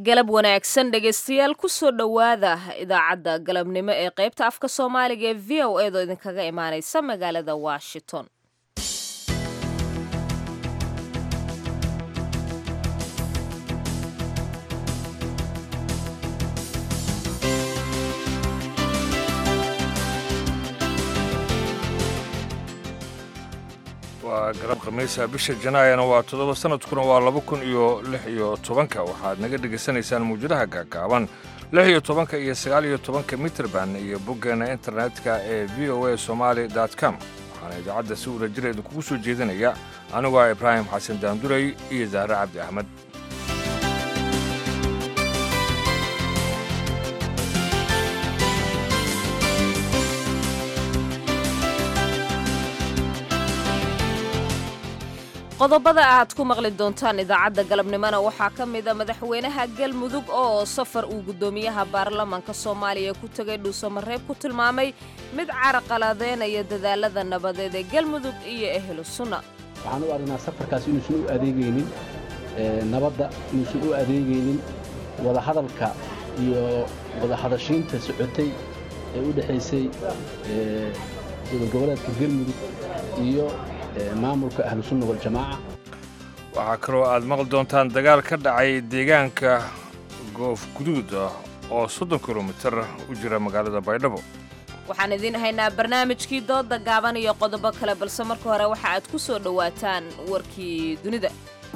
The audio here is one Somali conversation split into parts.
galab wanaagsan dhegaystayaal kusoo dhowaada idaacadda galabnimo ee qaybta afka soomaaliga ee v o edo idinkaga imaanaysa magaalada washington waa galab khamiisa bisha janaayana waa toddoba sanadkuna waa laba kun iyo lix iyo tobanka waxaad naga dhegaysanaysaan mawjadaha gaagaaban lix iyo tobanka iyo sagaal iyo tobanka mitrband iyo boggeena internetka ee v o a somaali com waxaana idaacadda si wada jira idinkugu soo jeedinaya anigu ah ibraahim xasan daanduray iyo zahre cabdi axmed qodobada aad ku maqli doontaan idaacadda galabnimona waxaa ka mida madaxweynaha galmudug oo safar uu guddoomiyaha baarlamaanka soomaaliya ku tegay dhuusamareeb ku tilmaamay mid caraqaladeynaya dadaalada nabadeed ee galmudug iyo ehlu sunna waxaan u aragnaa safarkaas inuusan u adeegaynin nabadda inuusan u adeegaynin wadahadalka iyo wadahadashiinta socotay ee u dhexaysay gobolgoboleedka galmudug iyo maamulka ahlu sunna waljamaaca waxaa kaloo aad maqli doontaan dagaal ka dhacay deegaanka goof guduud ah oo soddon kilomitir u jira magaalada baydhabo waxaan idiin haynaa barnaamijkii dooda gaaban iyo qodobo kale balse marka hore waxa aad ku soo dhowaataan warkii dunida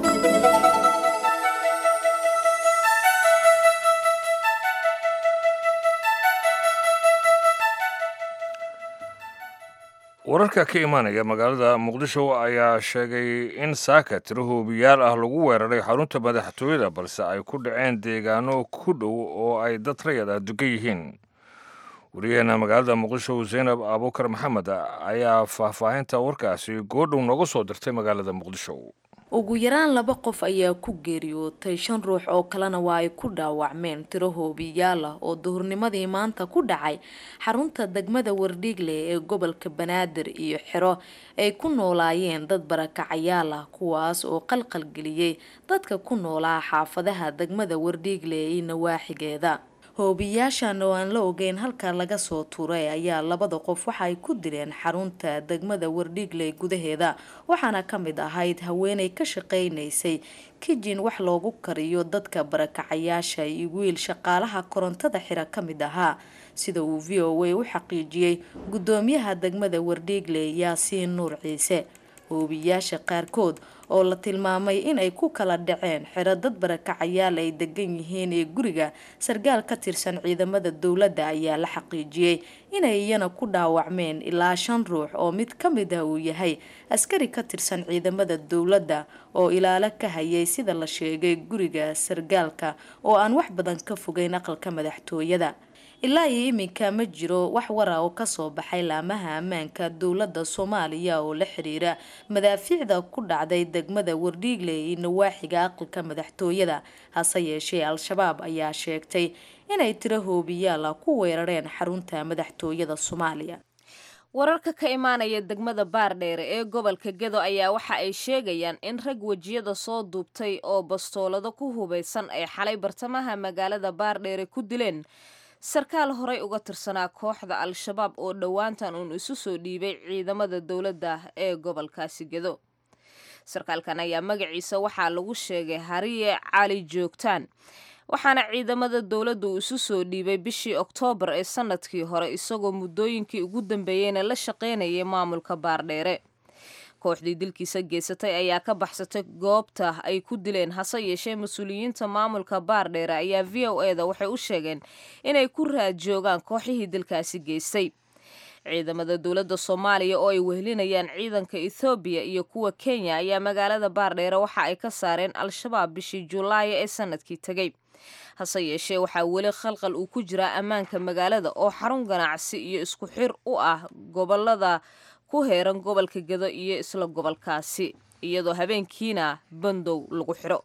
wararka ka imaanaya magaalada muqdisho ayaa sheegay in saaka tiro hoobiyaal ah lagu weeraray xarunta madaxtooyada balse ay ku dhaceen deegaano ku dhow oo ay dad rayad ah dugan yihiin wariyaheena magaalada muqdisho zaynab abuukar maxamed ayaa faahfaahinta warkaasi goodhow nooga soo dirtay magaalada muqdisho ugu yaraan laba qof ayaa ku geeriyootay shan ruux oo kalena waa ay ku dhaawacmeen tiro hoobiyaal ah oo duhurnimadii maanta ku dhacay xarunta degmada wardhiigle ee gobolka banaadir iyo xero ay ku noolaayeen dad barakacayaal ah kuwaas oo qalqalgeliyey dadka ku noolaa xaafadaha degmada wardhiigle iyo nawaaxigeeda hoobiyaashan oo aan la ogeyn halka laga soo tuuray ayaa labada qof waxa ay ku dileen xarunta degmada wardhiigle gudaheeda waxaana ka mid ahayd haweenay ka shaqaynaysay kijin wax loogu kariyo dadka barakacayaasha iyo wiil shaqaalaha korontada xira ka mid ahaa sida uu v o a u xaqiijiyey guddoomiyaha degmada wardhiigle yaasiin nuur ciise hoobiyaasha qaarkood oo la tilmaamay inay ku kala dhaceen xero dad barakacayaal ay degan yihiin ee guriga sarkaal ka tirsan ciidamada dowladda ayaa la xaqiijiyey inay iyana ku dhaawacmeen ilaa shan ruux oo mid ka mid ah uu yahay askari ka tirsan ciidamada dowladda oo ilaalo ka hayay sida la sheegay guriga sarkaalka oo aan wax badan ka fogeyn aqalka madaxtooyada ilaa iyo iminka ma jiro wax wara oo kasoo baxay laamaha ammaanka dowladda soomaaliya oo la xiriira madaafiicda ku dhacday degmada wardhiigle iyo nawaaxiga aqalka madaxtooyada hase yeeshee al-shabaab ayaa sheegtay inay tiro hoobiyaal ah ku weerareen xarunta madaxtooyada soomaaliya wararka ka imaanaya degmada baardheere ee gobolka gedo ayaa waxa ay sheegayaan in rag wejiyada soo duubtay oo bastoolado ku hubaysan ay xalay bartamaha magaalada baardheere ku dileen sarkaal horey uga tirsanaa kooxda al-shabaab oo dhowaantan uun isu soo dhiibay ciidamada dowladda ee gobolkaasi gedo sarkaalkan ayaa magaciisa waxaa lagu sheegay hariye cali joogtaan waxaana ciidamada dowladda uu isu soo dhiibay bishii oktoobar ee sanadkii hore isagoo muddooyinkii ugu dambeeyeyna la shaqaynayay maamulka baardheere kooxdii dilkiisa geysatay ayaa ka baxsatay goobta ay ku dileen hase yeeshee mas-uuliyiinta maamulka baardheere ayaa v o eda waxay u sheegeen inay ku raad joogaan kooxihii dilkaasi geystay ciidamada dowladda soomaaliya oo ay wehelinayaan ciidanka ethoobiya iyo kuwa kenya ayaa magaalada baardheere waxa ay ka saareen al-shabaab bishii julaaya ee sanadkii tegey hase yeeshee waxaa weli khalqal uu ku jiraa ammaanka magaalada oo xarun ganacsi iyo isku xir u ah gobolada ku heeran gobolka gedo iyo isla gobolkaasi iyadoo habeenkiina bandow lagu xidho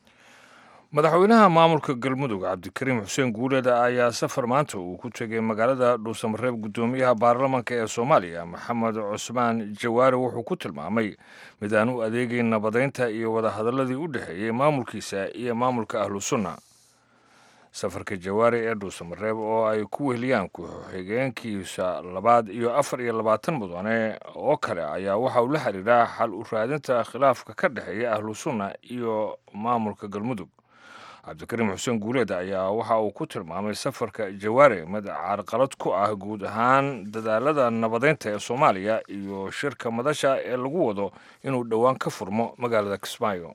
madaxweynaha maamulka galmudug cabdikariim xuseen guuleed ayaa safar maanta uu ku tegay magaalada dhuusamareeb guddoomiyaha baarlamaanka ee soomaaliya maxamed cusmaan jawaari wuxuu ku tilmaamay mid aan u adeegayn nabadeynta iyo wadahadaladii u dhexeeyey maamulkiisa iyo maamulka ahlu sunna safarka jawaari ee dhuusamareeb oo ay ku weheliyaan ku-xigeenkiisa labaad iyo afar iyo labaatan mudane oo kale ayaa waxa uu la xiriiraa xal u raadinta khilaafka ka dhexeeya ahlu sunna iyo maamulka galmudug cabdikariim xuseen guuleed ayaa waxa uu ku tilmaamay safarka jawaare mid carqalad ku ah guud ahaan dadaalada nabadeynta ee soomaaliya iyo shirka madasha ee lagu wado inuu dhowaan ka furmo magaalada kismaayo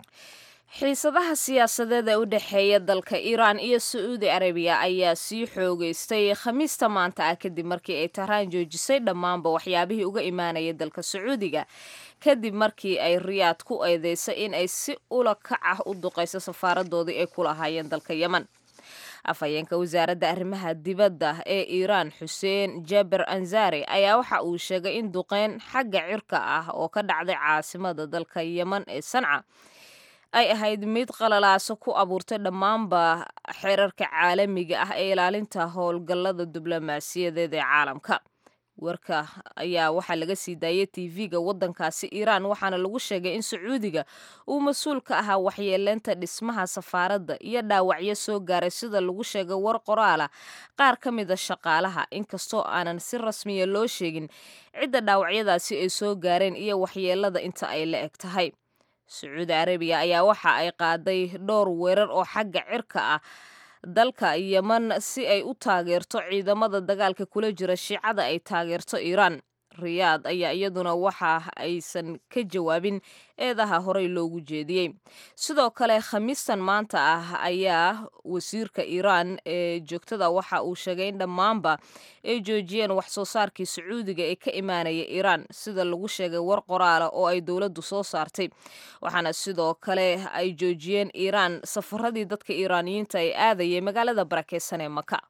xiisadaha siyaasadeed ee u dhexeeya dalka iiraan iyo sacuudi arabiya ayaa sii xoogeystay khamiista maanta ah kadib markii ay tahraan joojisay dhammaanba waxyaabihii uga imaanaya dalka sacuudiga kadib markii ay riyaad ku eedeysay in ay si ula kac ah u duqayso safaaradoodii ay ku lahaayeen dalka yemen afhayeenka wasaaradda arrimaha dibadda ee iiraan xuseen jaber anzari ayaa waxa uu sheegay in duqeyn xagga cirka ah oo ka dhacday caasimada dalka yemen ee sanca ay ahayd mid qalalaaso ku abuurtay dhammaanba xeerarka caalamiga ah ee ilaalinta howlgallada diblomaasiyadeed ee caalamka warka ayaa waxaa laga sii daayay tv-ga waddankaasi iiraan waxaana lagu sheegay in sacuudiga uu mas-uul ka ahaa waxyeeleynta dhismaha safaaradda iyo dhaawacyo soo gaaray sida lagu sheegay war qoraala qaar ka mida shaqaalaha inkastoo aanan si rasmiya loo sheegin cidda dhaawacyadaasi ay soo gaareen iyo waxyeelada inta ay la eg tahay sacuudi arabiya ayaa waxa ay qaaday dhowr weerar oo xagga cirka ah dalka yemen si ay u taageerto ciidamada dagaalka kula jira shiicada ay taageerto iiraan riyaad ayaa iyaduna waxa aysan ka jawaabin eedaha horey loogu jeediyey sidoo kale khamiistan maanta ah ayaa wasiirka iiraan ee joogtada waxa uu sheegay in dhammaanba ay joojiyeen wax soo saarkii sacuudiga ee ka imaanaya iiraan sida lagu sheegay war qoraala oo ay dowladdu soo saartay waxaana sidoo kale ay joojiyeen iiraan safaradii dadka iiraaniyiinta ay aadayay magaalada barakeysan ee maka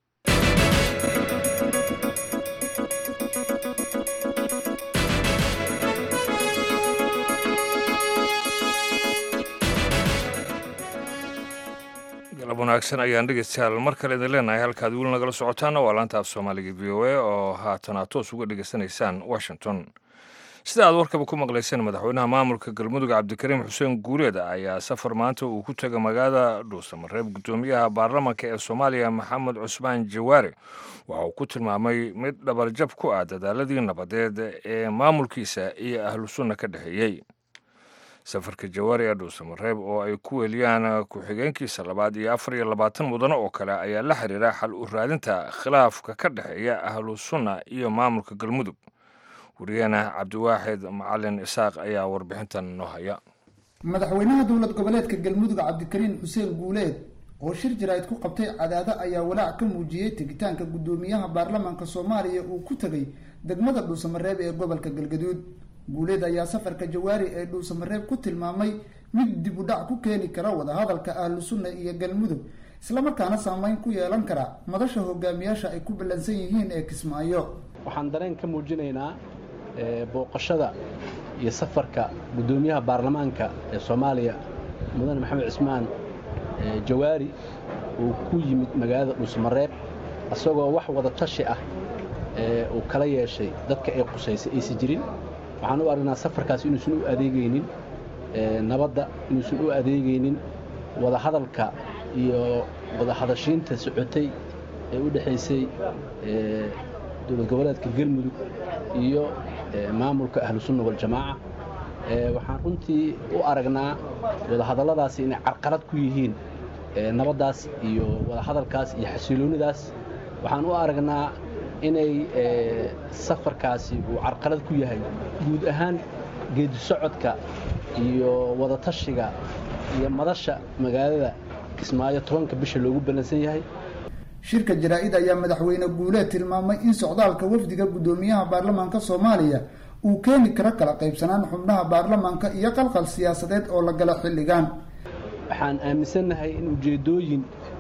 galab wanaagsan ayaan dhegeystayaal mar kale idin leenahay halkaad weli nagala socotaana waa laanta af soomaaliga v o a oo haatan aad toos uga dhegeysanaysaan washington sida aad warkaba ku maqlayseen madaxweynaha maamulka galmudug cabdikariim xuseen guuleed ayaa safar maanta uu ku tegay magaalada dhuusamareeb guddoomiyaha baarlamanka ee soomaaliya maxamed cusmaan jawaare waxa uu ku tilmaamay mid dhabarjab ku ah dadaaladii nabadeed ee maamulkiisa iyo ahlu sunna ka dhexeeyey safarka jawaari ee dhuusamareeb oo ay ku weliyaan ku-xigeenkiisa labaad iyo afar iyo labaatan mudane oo kale ayaa la xiriira xal u raadinta khilaafka ka dhexeeya ahlu sunna iyo maamulka galmudug wariyaheena cabdiwaaxid macalin isaaq ayaa warbixintan noo haya madaxweynaha dowlad goboleedka galmudug cabdikariin xuseen guuleed oo shir jaraa'id ku qabtay cadaado ayaa walaac ka muujiyey tegitaanka guddoomiyaha baarlamaanka soomaaliya uu ku tegay degmada dhuusamareeb ee gobolka galgaduud guuleed ayaa safarka jawaari ee dhuusamareeb ku tilmaamay mid dib u dhac ku keeni kara wadahadalka ahlu sunna iyo galmudug islamarkaana saameyn ku yeelan kara madasha hogaamiyaasha ay ku ballansan yihiin ee kismaayo waxaan dareen ka muujinaynaa booqashada iyo safarka guddoomiyaha baarlamaanka ee soomaaliya mudane maxamed cismaan jawaari uu ku yimid magaalada dhuusamareeb isagoo wax wada tashi ah uu kala yeeshay dadka ay qusaysay aysa jirin waxaan u aragnaa safarkaas inuusan u adeegaynin nabadda inuusan u adeegaynin wadahadalka iyo wadahadashiinta socotay ee u dhexaysay dowlad goboleedka galmudug iyo maamulka ahlu sunna waljamaaca waxaan runtii u aragnaa wadahadalladaasi inay carqalad ku yihiin nabaddaas iyo wadahadalkaas iyo xasiloonidaas waxaan u aragnaa inay safarkaasi uu carqalad ku yahay guud ahaan geedi socodka iyo wadatashiga iyo madasha magaalada kismaayo tobanka bisha loogu ballansan yahay shirka jaraa-id ayaa madaxweyne guuleed tilmaamay in socdaalka wafdiga guddoomiyaha baarlamaanka soomaaliya uu keeni karo kala qaybsanaan xubnaha baarlamaanka iyo qalqal siyaasadeed oo la gala xilligan waxaan aaminsannahay in ujeeddooyin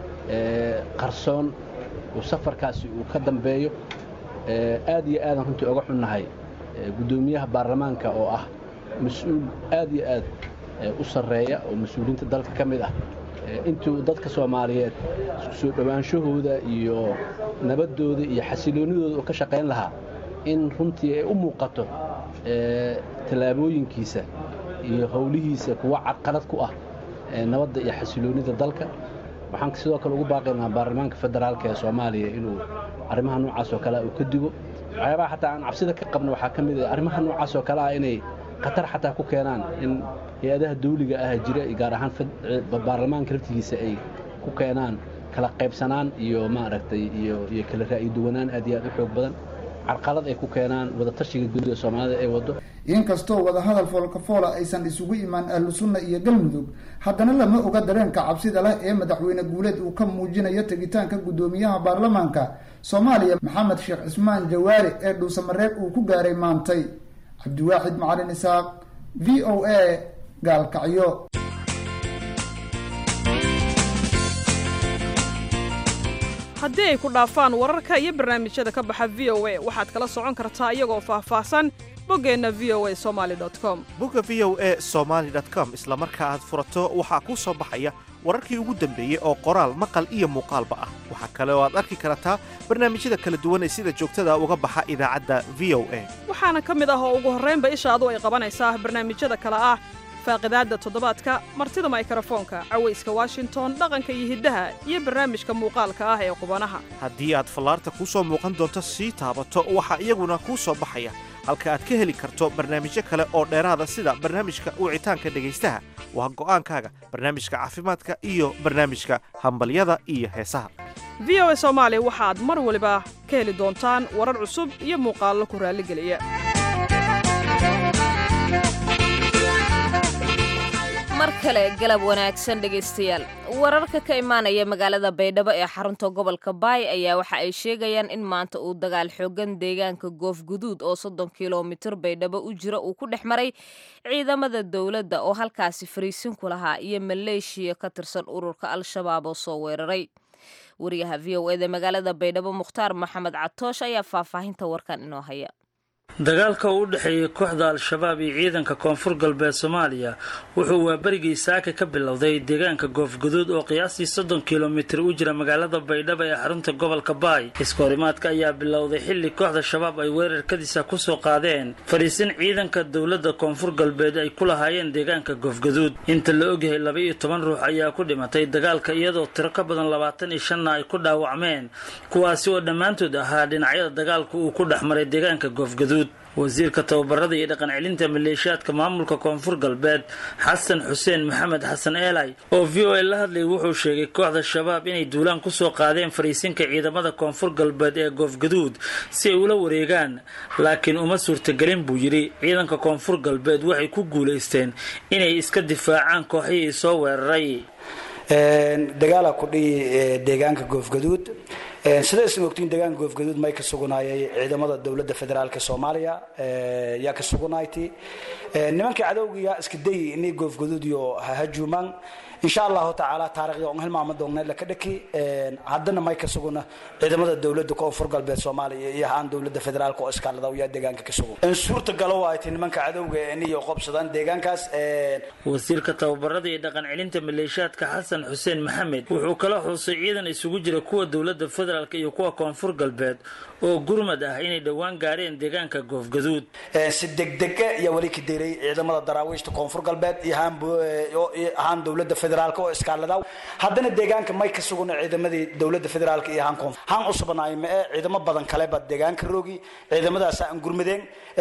qarsoon uu safarkaasi uu ka dambeeyo aad iyo aadan runtii oga xunnahay guddoomiyaha baarlamaanka oo ah mas-uul aad iyo aad u sarreeya oo mas-uuliyiinta dalka ka mid ah intuu dadka soomaaliyeed isku soo dhowaanshahooda iyo nabaddooda iyo xasiloonnidooda uu ka shaqayn lahaa in runtii ay u muuqato tallaabooyinkiisa iyo howlihiisa kuwa carqalad ku ah nabadda iyo xasiloonnida dalka waxaan sidoo kale ugu baaqaynaa baarlamaanka federaalka ee soomaaliya inuu arrimaha noocaas oo kale uu ka digo waxyaabaha xataa aan cabsida ka qabno waxaa ka mid ah arrimaha noocaas oo kale ah inay khatar xataa ku keenaan in hay-adaha dawliga ah jira gaar ahaan baarlamaanka laftigiisa ay ku keenaan kala qaybsanaan iyo maaragtay iyo iyo kala ra'yi duwanaan aad iyo aad u xoog badan carqalad ay ku keenaan wadatashiga guud ee soomaalida ay wado inkastoo wadahadal foolkafoola aysan isugu imaan ahlu sunna iyo galmudug haddana lama oga dareenka cabsida leh ee madaxweyne guuleed uu ka muujinayo tegitaanka guddoomiyaha baarlamaanka soomaaliya maxamed sheekh cismaan jawaari ee dhuusamareeb uu ku gaaray maantay cabdiwaaxid macalin isaaq v o a gaalkacyo haddii ay ku dhaafaan wararka iyo barnaamijyada ka baxa v o a waxaad kala socon kartaa iyagoo faahfaahsan boggeenna v o a somali com bogga v o a somaali com isla marka aad furato waxaa kuu soo baxaya wararkii ugu dambeeyey oo qoraal maqal iyo muuqaalba ah waxaa kale oo aad arki kartaa barnaamijyada kala duwan ee sida joogtada uga baxa idaacadda v o a waxaana ka mid ah oo ugu horraynba ishaadu ay qabanaysaa barnaamijyada kale ah faaqidaadda toddobaadka martida maykarafoonka cawayska washington dhaqanka iyo hiddaha iyo barnaamijka muuqaalka ah ee qubanaha haddii aad fallaarta kuu soo muuqan doonto sii taabato waxaa iyaguna kuu soo baxaya halka aad ka heli karto barnaamijyo kale oo dheeraada sida barnaamijka wicitaanka dhegaystaha waa go'aankaaga barnaamijka caafimaadka iyo barnaamijka hambalyada iyo heesaha v o a soomaali waxaad mar waliba ka heli doontaan warar cusub iyo muuqaallo ku raalligeliya mar kale galab wanaagsan dhegaystayaal wararka ka imaanaya magaalada baydhabo ee xarunta gobolka baay ayaa waxa ay sheegayaan in maanta uu dagaal xoogan deegaanka goofguduud oo soddon kilomitir baydhabo u jira uu ku dhex maray ciidamada dowladda oo halkaasi fariisin ku lahaa iyo maleeshiya ka tirsan ururka al-shabaab oo soo weeraray wariyaha v o eda magaalada baydhabo mukhtaar maxamed catoosh ayaa faahfaahinta warkan inoo haya dagaalka u dhexeeyay kooxda al-shabaab iyo ciidanka koonfur galbeed soomaaliya wuxuu waaberigii saaka ka bilowday deegaanka goofguduud oo qiyaastii soddon kilomitir u jira magaalada baydhabo ee xarunta gobolka baay iskahorimaadka ayaa bilowday xilli kooxda shabaab ay weerarkadiisa kusoo qaadeen fadhiisin ciidanka dowladda koonfur galbeed ay ku lahaayeen deegaanka goofguduud inta la ogyahay laba iyo toban ruux ayaa ku dhimatay dagaalka iyadoo tiro ka badan labaatan iyo shanna ay ku dhaawacmeen kuwaasi oo dhammaantood ahaa dhinacyada dagaalku uu ku dhex maray deegaanka goofguduud wasiirka tababarada iyo dhaqan celinta maleeshiyaadka maamulka koonfur galbeed xasan xuseen maxamed xasan eelay oo v o a la hadlayay wuxuu sheegay kooxda shabaab inay duulaan kusoo qaadeen fariisinka ciidamada koonfur galbeed ee goofgaduud si ay ula wareegaan laakiin uma suurtagelin buu yidhi ciidanka koonfur galbeed waxay ku guulaysteen inay iska difaacaan kooxihii soo weeraray dagaala ku dhihi deegaanka goofgaduud sida isma ogtiin deegaanka goofgaduud may ka sugnaayay ciidamada dowladda federaalk soomaaliya yaa ka sugnaaytay nimankii cadowgiya iska dayi inay goofgaduud iyo hahajuumaan insha allahu tacaala taarikhda on hilmaama doogna laka dhaki haddana may ka suguna ciidamada dowladda koonfur galbeed soomaaliya iyo ahaan dowladda federaalk oo iskaalada yaa deegaanka ka sugan suurta galo ay tay nimanka cadowga inay qobsadaan deegaankaas wasiirka tababarada iyo dhaqan celinta maleeshiyaadka xasan xuseen maxamed wuxuu kala xuusay ciidan isugu jira kuwa dowladda federaalk iyo kuwa koonfur galbeed oo gurmad ah inay dhowaan gaareen deegaanka goofgaduud si degdega iyo weli ka diray ciidamada daraawiishta koonfur galbeed iyo ahaan dowladda federaalk oo iskaalada haddana deegaanka may ka suguna ciidamadii dowladda federaalk iyo ahaan koonfur haan cusubanaay ma ee ciidamo badan kaleba deegaanka roogi ciidamadaas aan gurmadeen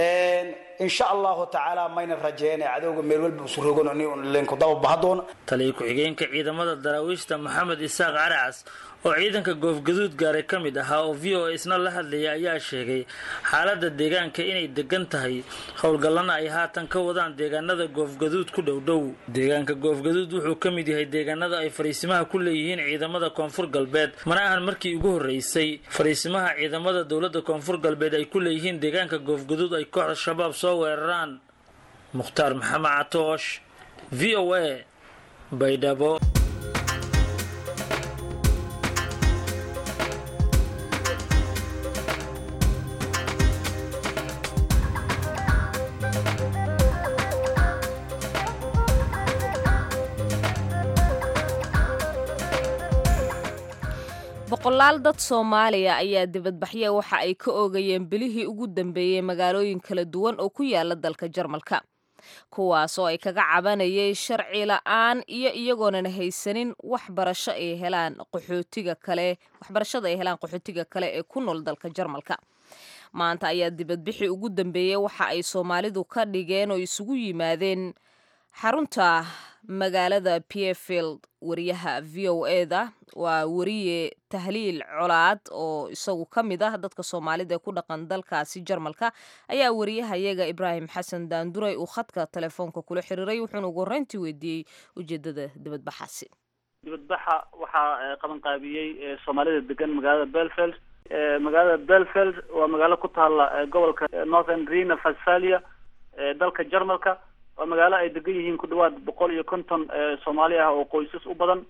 insha allahu tacaala mayna rajeeyeen cadowga meel walba isu rogan linku daba bahadoona taliya ku-xigeenka ciidamada daraawiishta maxamed isaaq caracas oo ciidanka goofgaduud gaaray ka mid ahaa oo v o a isna la hadlaya ayaa sheegay xaaladda deegaanka inay degan tahay howlgallana ay haatan ka wadaan deegaanada goofgaduud ku dhowdhow deegaanka goofgaduud wuxuu ka mid yahay deegaanada ay fariisimaha ku leeyihiin ciidamada koonfur galbeed mana ahan markii ugu horreysay fariisimaha ciidamada dowladda koonfur galbeed ay ku leeyihiin deegaanka goofgaduud ay kooxda shabaab soo weeraraan mukhtaar maxamed catoosh v o a baydhabo boqolaal dad soomaaliya ayaa dibadbaxya waxa ay ka oogayeen bilihii ugu dambeeyey magaalooyin kala duwan oo ku yaala dalka jarmalka kuwaas oo ay kaga cabanayay sharci la-aan iyo iyagoonan haysanin waxbarasho ay helaan qaxootiga kale waxbarashada ay helaan qaxootiga kale ee ku nool dalka jarmalka maanta ayaa dibadbixii ugu dambeeyey waxa ay soomaalidu ka dhigeen oo isugu yimaadeen xarunta magaalada pierfield wariyaha v o eda waa wariye tahliil colaad oo isagu ka mid ah dadka soomaalida ee ku dhaqan dalkaasi jarmalka ayaa wariyahayaga ibraahim xasan daanduray uu khadka telefoonka kula xiriiray wuxuuna ugu horreyntii weydiiyey ujeedada dibadbaxaasi dibadbaxa waxaa qabanqaabiyey soomaalida degan magaalada belfeld magaalada belfeld waa magaalo ku taala gobolka northern rena westphalia dalka jarmalka waa magaalo ay degan yihiin ku dhawaad boqol iyo konton soomaali ah oo qoysas u badan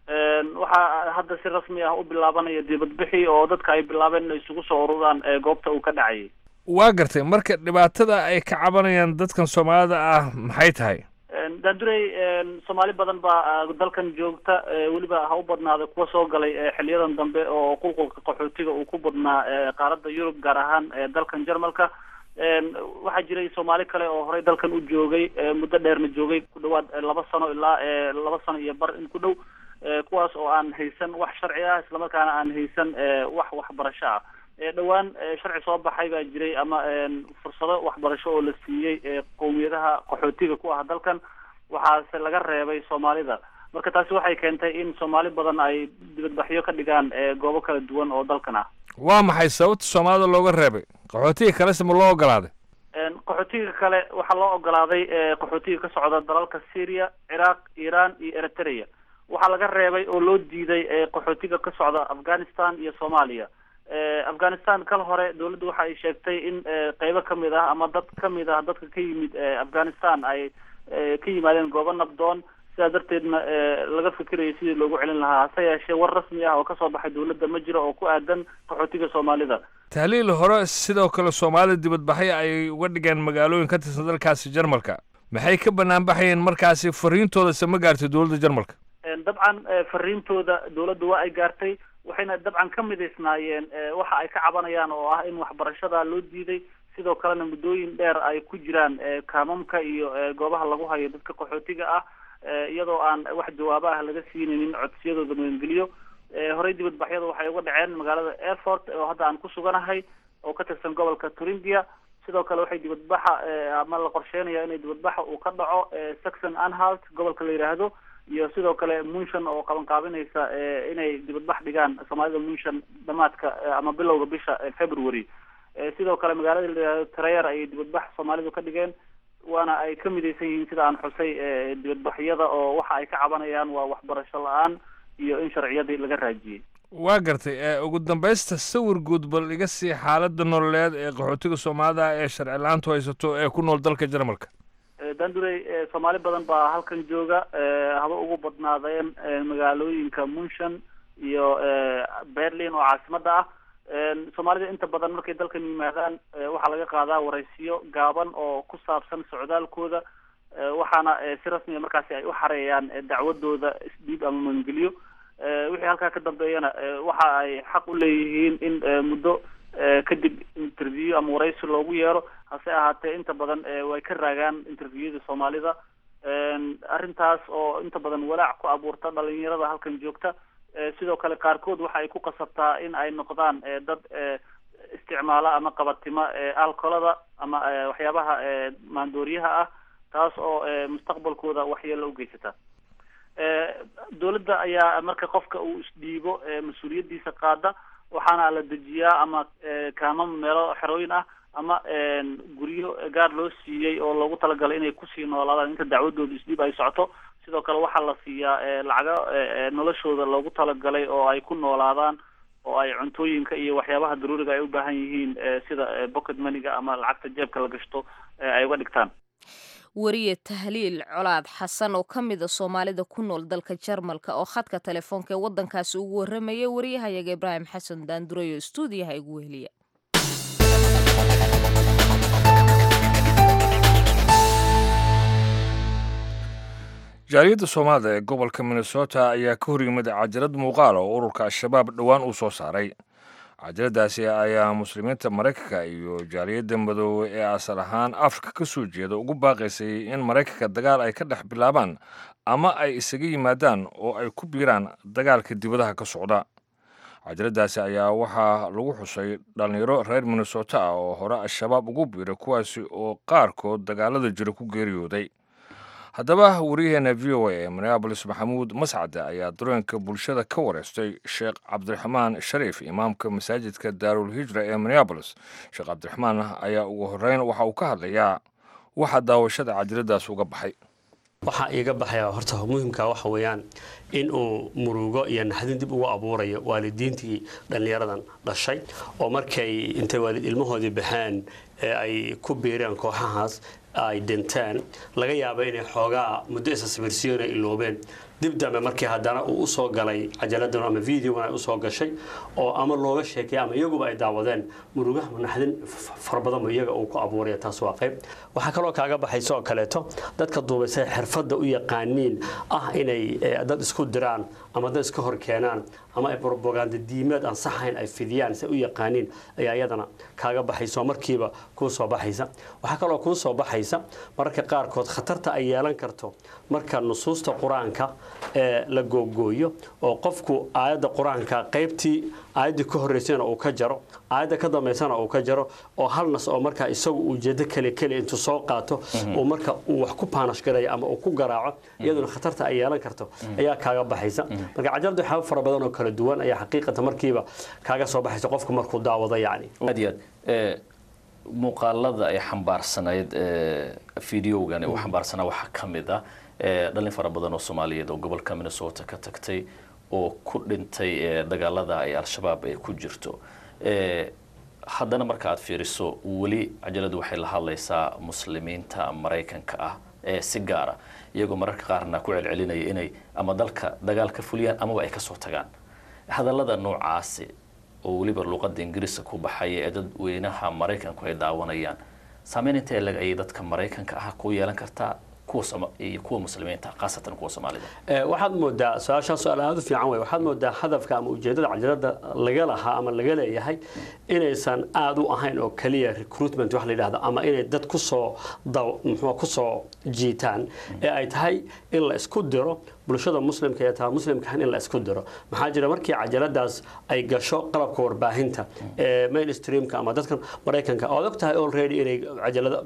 waxaa hadda si rasmi ah u bilaabanaya dibadbixi oo dadka ay bilaabeen inay isugu soo ururaan goobta uu ka dhacayay waa gartay marka dhibaatada ay ka cabanayaan dadkan soomaalida ah maxay tahay daandurey soomaali badan baa dalkan joogta weliba ha u badnaada kuwa soo galay xiliyadan dambe oo qulqulka qaxootiga uu ku badnaa qaaradda yurub gaar ahaan dalkan jarmalka waxaa jiray soomaali kale oo horey dalkan u joogay muddo dheerna joogay ku dhawaad laba sano ilaa laba sano iyo bar in ku dhow kuwaas oo aan haysan wax sharci ah islamarkaana aan haysan wax waxbarasho ah dhowaan sharci soo baxay baa jiray ama fursado waxbarasho oo la siiyey qowmiyadaha qaxootiga ku ah dalkan waxaase laga reebay soomaalida marka taasi waxay keentay in soomaali badan ay dibadbaxyo ka dhigaan goobo kala duwan oo dalkan ah waa maxay sababta soomaalida looga reebay qaxootiga kalese ma loo ogolaaday qaxootiga kale waxaa loo ogolaaday qaxootiga ka socda dalalka syria ciraaq iran iyo eritrea waxaa laga reebay oo loo diiday qaxootiga ka socda afghanistan iyo soomaaliya afghanistan kal hore dawladdu waxa ay sheegtay in qeybo kamid ah ama dad kamid ah dadka ka yimid afghanistan ay ka yimaadeen goobo nabdoon sidaa darteedna laga fikirayay sidii loogu celin lahaa hase yeeshee war rasmi ah oo kasoo baxay dawladda ma jiro oo ku aadan qaxootiga soomaalida tahliil hore sidoo kale soomaalida dibadbaxyo ay uga dhigeen magaalooyin ka tirsan dalkaasi jarmalka maxay ka banaan baxayeen markaasi fariintooda se ma gaartay dowladda jarmalka dabcan fariintooda dawladda waa ay gaartay waxayna dabcan ka midaysnaayeen waxa ay ka cabanayaan oo ah in waxbarashada loo diiday sidoo kalena muddooyin dheer ay ku jiraan kaamamka iyo goobaha lagu hayo dadka qaxootiga ah iyadoo aan wax jawaabo ah laga siinaynin codsiyadooda magangeliyo horey dibadbaxyada waxay uga dhaceen magaalada airfort oo hadda aan ku suganahay oo ka tirsan gobolka turingia sidoo kale waxay dibadbaxa ama la qorsheynaya inay dibadbaxa uu ka dhaco saxon anhalt gobolka la yidhaahdo iyo sidoo kale munshan oo qabanqaabinaysa inay dibadbax dhigaan soomaalida munshan dhamaadka ama bilowga bisha february sidoo kale magaalada la yidhahdo trayer ayay dibadbax soomaalidu ka dhigeen waana ay ka midaysan yihiin sida aan xusay dibadbaxyada oo waxa ay ka cabanayaan waa waxbarasho la-aan iyo in sharciyadii laga raajiyey waa gartay ugu dambaysta sawir guud bal iga sii xaaladda nololeed ee qaxootiga soomaalida ee sharci la-aantu haysato ee ku nool dalka jarmalka dandurey soomaali badan baa halkan jooga haba ugu badnaadeen magaalooyinka munshan iyo berlin oo caasimada ah soomaalida inta badan markay dalkan yimaadaan waxaa laga qaadaa waraysiyo gaaban oo ku saabsan socdaalkooda waxaana si rasmiya markaasi ay u xareeyaan dacwadooda isdhiib ama magangeliyo wixii halkaa ka dambeeyana waxa ay xaq u leeyihiin in muddo kadib interview ama waraysi loogu yeero hase ahaatee inta badan way ka raagaan interviewada soomaalida arrintaas oo inta badan walaac ku abuurta dhalinyarada halkan joogta sidoo kale qaarkood waxa ay ku qasabtaa in ay noqdaan dad isticmaala ama qabatima alcolada ama waxyaabaha maandooriyaha ah taas oo mustaqbalkooda waxyeelo u geysata dawladda ayaa marka qofka uu isdhiibo mas-uuliyadiisa qaada waxaana la dejiyaa ama kaamam meelo xerooyin ah ama guryo gaar loo siiyey oo loogu talagalay inay kusii noolaadaan inta dacwadooda isdhiib ay socoto sidoo kale waxaa la siiyaa lacago noloshooda loogu talagalay oo ay ku noolaadaan oo ay cuntooyinka iyo waxyaabaha daruuriga ay u baahan yihiin sida pocket moneyga ama lacagta jeebka la gashto ay uga dhigtaan wariye tahliil colaad xasan oo ka mid a soomaalida ku nool dalka jarmalka oo khadka telefoonka ee waddankaasi ugu warramaya wariyahayaga ibraahim xasan daanduray oo stuudiyaha igu weheliya jaaliyadda soomaalida ee gobolka minnesota ayaa ka hor yimid cajalad muuqaal oo ururka al-shabaab dhowaan uu soo saaray cajaladaasi ayaa muslimiinta maraykanka iyo jaaliyadda madoobe ee asal ahaan afrika ka soo jeeda ugu baaqaysay in maraykanka dagaal ay ka dhex bilaabaan ama ay isaga yimaadaan oo ay ku biiraan dagaalka dibadaha ka socda cajaladaasi ayaa waxaa lagu xusay dhallinyaro reer minnesota ah oo hore al-shabaab ugu biiray kuwaasi oo qaarkood dagaalada jira ku geeriyooday haddaba waryaheena v o a ee minneabolis maxamuud mascade ayaa dareenka bulshada ka wareystay sheekh cabdiraxmaan shariif imaamka masaajidka daarul hijra ee minneabolis sheekh cabdiraxmaan ayaa ugu horeyn waxa uu ka hadlayaa waxa daawashada cajaladaas uga baxay waxaa iiga baxaya horta muhimka waxa weeyaan in uu murugo iyo naxdin dib ugu abuurayo waalidiintii dhallinyaradan dhashay oo markay intay waalid ilmahoodii baxeen ee ay ku biireen kooxahaas ay dhinteen laga yaabo inay xoogaa muddo isa sawirsiyoon ay iloobeen dib dambe markii haddana uu usoo galay cajaladan ama videogan ay usoo gashay oo ama looga sheekay ama iyaguba ay daawadeen murugaha naxdin fara badanba iyaga uu ku abuuraya taas waa qayb waxaa kaloo kaaga baxaysa oo kaleeto dadka duubaysay xirfadda u yaqaaniin ah inay dad isku diraan ama dad iska hor keenaan ama ay brobaganda diimeed aan saxayn ay fidiyaan say u yaqaaniin ayaa iyadana kaaga baxaysa oo markiiba kuu soo baxaysa waxaa kaloo kuu soo baxaysa mararka qaarkood khatarta ay yeelan karto marka nusuusta qur-aanka ee la googooyo oo qofku aayadda qur-aanka qaybtii aayaddii ka horreysayna uu ka jaro aayadda ka dambaysana uu ka jaro oo hal nas oo markaa isagu ujeedo kale kale intuu soo qaato uu marka uu wax ku paanash garayo ama uu ku garaaco iyaduna khatarta ay yeelan karto ayaa kaaga baxaysa marka cajalada waxyaaba fara badan oo kala duwan ayaa xaqiiqata markiiba kaaga soo baxaysa qofku markuu daawado yacni aad iyo aad muuqaalada ay xambaarsanayd videogan uu xambaarsanaa waxaa ka mid ah dhallin fara badan oo soomaaliyeed oo gobolka minnesota ka tagtay oo ku dhintay dagaalada ay al-shabaab ay ku jirto haddana marka aad fiiriso weli cajaladu waxay la hadlaysaa muslimiinta maraykanka ah ee si gaara iyagoo mararka qaarna ku celcelinaya inay ama dalka dagaal ka fuliyaan amaba ay kasoo tagaan hadallada noocaasi oo weliba luuqada ingiriiska ku baxaya ee dadweynaha maraykanku ay daawanayaan saameyn intee leg ayay dadka maraykanka ah ku yeelan kartaa iyo kuwa muslimiinta khaasatan kuwa soomaalida waxaad moodaa su-aashaa su-aal aada u fiican wey waxaad moodaa hadafka ama ujeedada cajalada laga lahaa ama laga leeyahay inaysan aada u ahayn oo keliya recruitment wax la yidhahdo ama inay dad kusoo muxuu kusoo jiitaan ee ay tahay in la isku diro bulshada muslimka ee taa muslimkahan in la isku diro maxaa jira markii cajaladaas ay gasho qalabka warbaahinta ee mainstreamka ama dadkan maraykanka ood og tahay already inay cajalada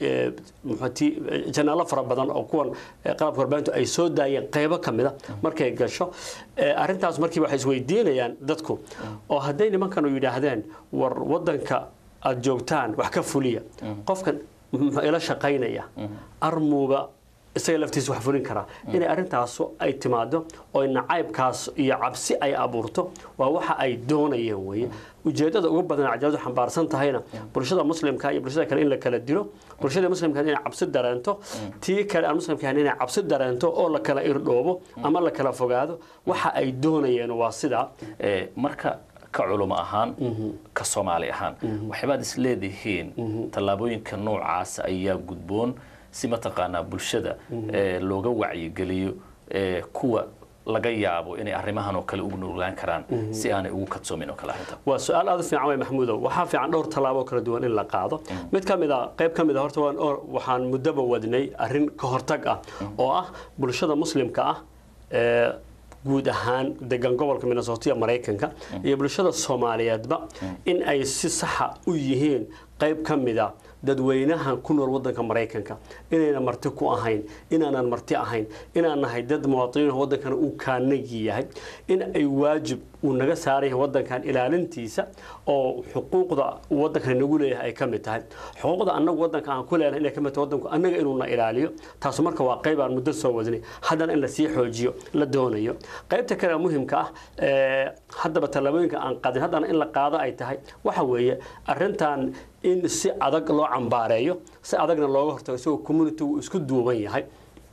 janaalo fara badan oo kuwan qalabka warbaahintu ay soo daayeen qaybo ka mida markay gasho arrintaas markiiba waxay isweydiinayaan dadku oo hadday nimankanu yidhaahdeen war wadanka aada joogtaan wax ka fuliya qofkan muxuu ila shaqaynaya armuuba isaga laftiisa wax fulin karaa inay arrintaasu ay timaado oo nacaybkaas iyo cabsi ay abuurto waa waxa ay doonayeen weeye ujeedada ugu badan cajaladu xambaarsan tahayna bulshada muslimka iyo bulshada kale in la kala dilo bulshada muslimka inay cabsi dareento tii kale aan muslimka ahayn inay cabsi dareento oo la kala irdhoobo ama la kala fogaado waxa ay doonayeen waa sidaa marka ka culimo ahaan ka soomaali ahaan waxyaabaad is leedihiin tallaabooyinka noocaasa ayaa gudboon si mataqaanaa bulshada looga wacyigeliyo kuwa laga yaabo inay arrimahan oo kale ugu nuglaan karaan si aanay ugu kadsoomin oo kale arrinta waa su-aal aada u fiican wey maxamuudow waxaa fiican dhowr tallaabo kala duwan in la qaado mid ka mid a qayb ka mid a horta waxaan muddoba wadnay arrin ka hortag ah oo ah bulshada muslimka ah ee guud ahaan degan gobolka minnesota maraykanka iyo bulshada soomaaliyeedba in ay si saxa u yihiin qayb ka mid a dadweynahan ku nool wadanka maraykanka inayna marti ku ahayn inaanan marti ahayn inaan nahay dad muwaadiniin wadankana uu kaanagi yahay in ay waajib uu naga saaran yahay wadankan ilaalintiisa oo xuquuqda wadankan nagu leeyahay ay ka mid tahay xuquuqda annagu wadanka aan ku leenahay inay ka mid tahay wadanku annaga inuuna ilaaliyo taasu marka waa qayb aan muddo soo wadnay haddana in lasii xoojiyo la doonayo qaybta kale muhimka ah haddaba tallaabooyinka aan qaadin haddana in la qaado ay tahay waxa weeye arrintan in si adag loo cambaareeyo si adagna looga hortago isagoo community uu isku duuban yahay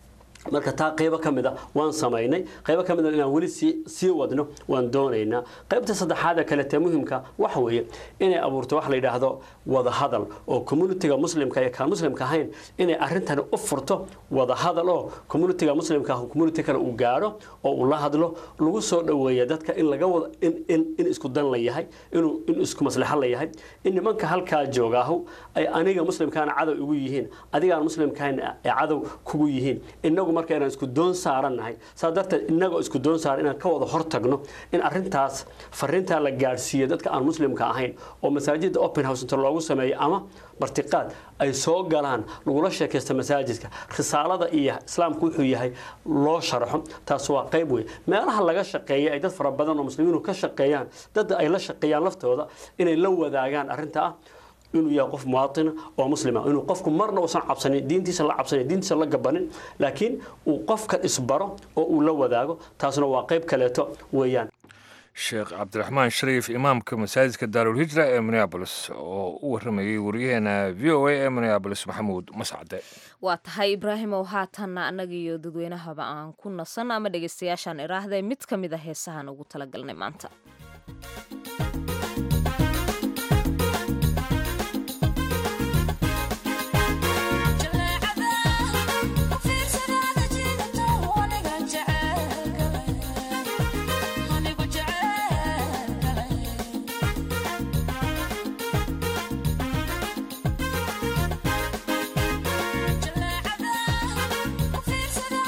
marka taa qaybo ka mid a waan samaynay qaybo ka mid a inaan weli sii sii wadno waan doonaynaa qaybta saddexaad ee kaletee muhimka waxa weeye inay abuurto wax la yidhaahdo wadahadal oo communitiga muslimka iyo kaan muslimka ahayn inay arrintani u furto wadahadal oo communitiga muslimka ah community kale uu gaadho oo uu la hadlo lagu soo dhoweeya dadka in laga wada in, in, in isku dan la yahay inuu in isku maslaxo la yahay in nimanka halkaa joogaahu ay aniga muslimkaana cadow igu yihiin adigaan muslimkaana ay cadow kugu yihiin inagu marka inaan isku doon saarannahay saa darteed inagoo isku doon saaran inaan ka wada hortagno in arrintaas fariintaa la gaadhsiiyo dadka aan muslimka ahayn oo masaajidda open house inta loogu sameeyo ama martiqaad ay soo galaan lagula sheekaysta masaajidka risaalada iyo islaamku wuxuu yahay loo sharxo taas waa qayb wey meelaha laga shaqeeya ay dad fara badan oo muslimiinu ka shaqeeyaan dad ay la shaqeeyaan laftooda inay la wadaagaan arrinta ah inuu yahay qof muwaatina oo muslima inuu qofku marna uusan cabsanin diintiisa la cabsanin diintiisa la gabanin laakiin uu qofka isbaro oo uu la wadaago taasna waa qayb kaleeto weeyaan sheekh cabdiraxmaan shariif imaamka masaajidka daarulhijra ee minneabolis oo u waramayey wariyaheena v o a ee minneabolis maxamuud mascade waa tahay ibraahimow haatanna annaga iyo dadweynahaba aan ku nasan ama dhegaystayaashaan iraahday mid ka mid a heesahan ugu talagalnay maanta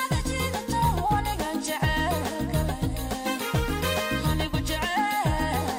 Anigu jecel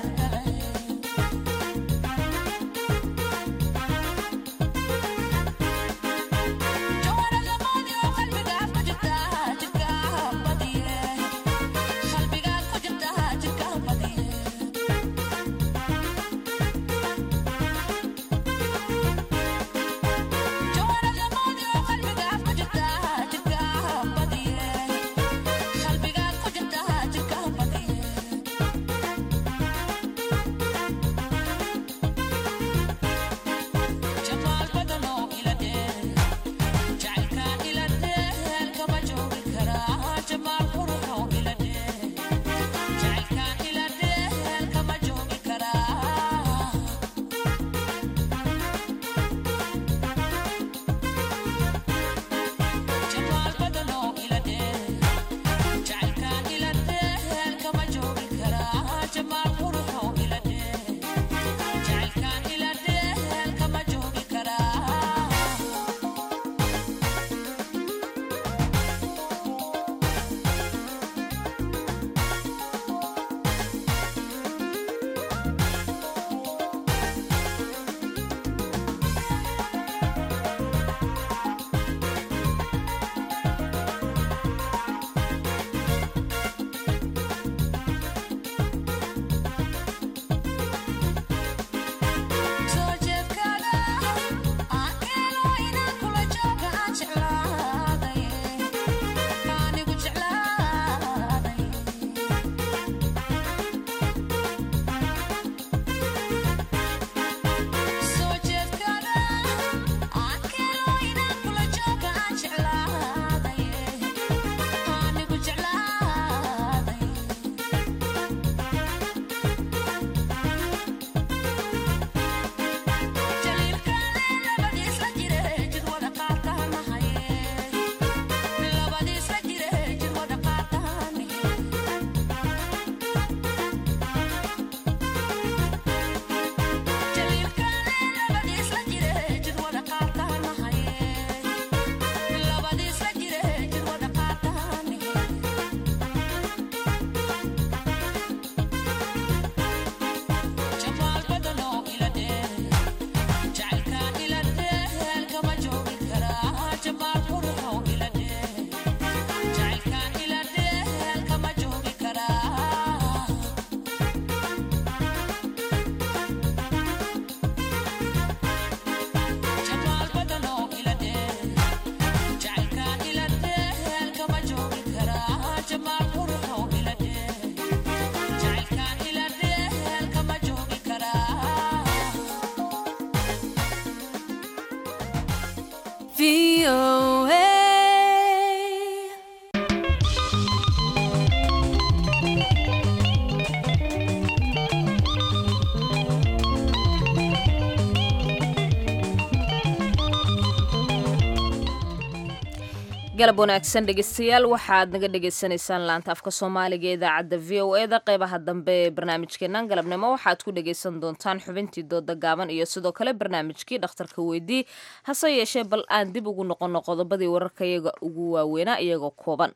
galab wanaagsan dhegeystayaal waxaad naga dhagaysanaysaan laanta afka soomaaliga ee idaacadda v o eda qeybaha dambe ee barnaamijkeenan galabnimo waxaad ku dhagaysan doontaan xubintii dooda gaaban iyo sidoo kale barnaamijkii dhakhtarka weydii hase yeeshee bal aan dib ugu noqono qodobadii wararka iyaga ugu waaweynaa iyagoo kooban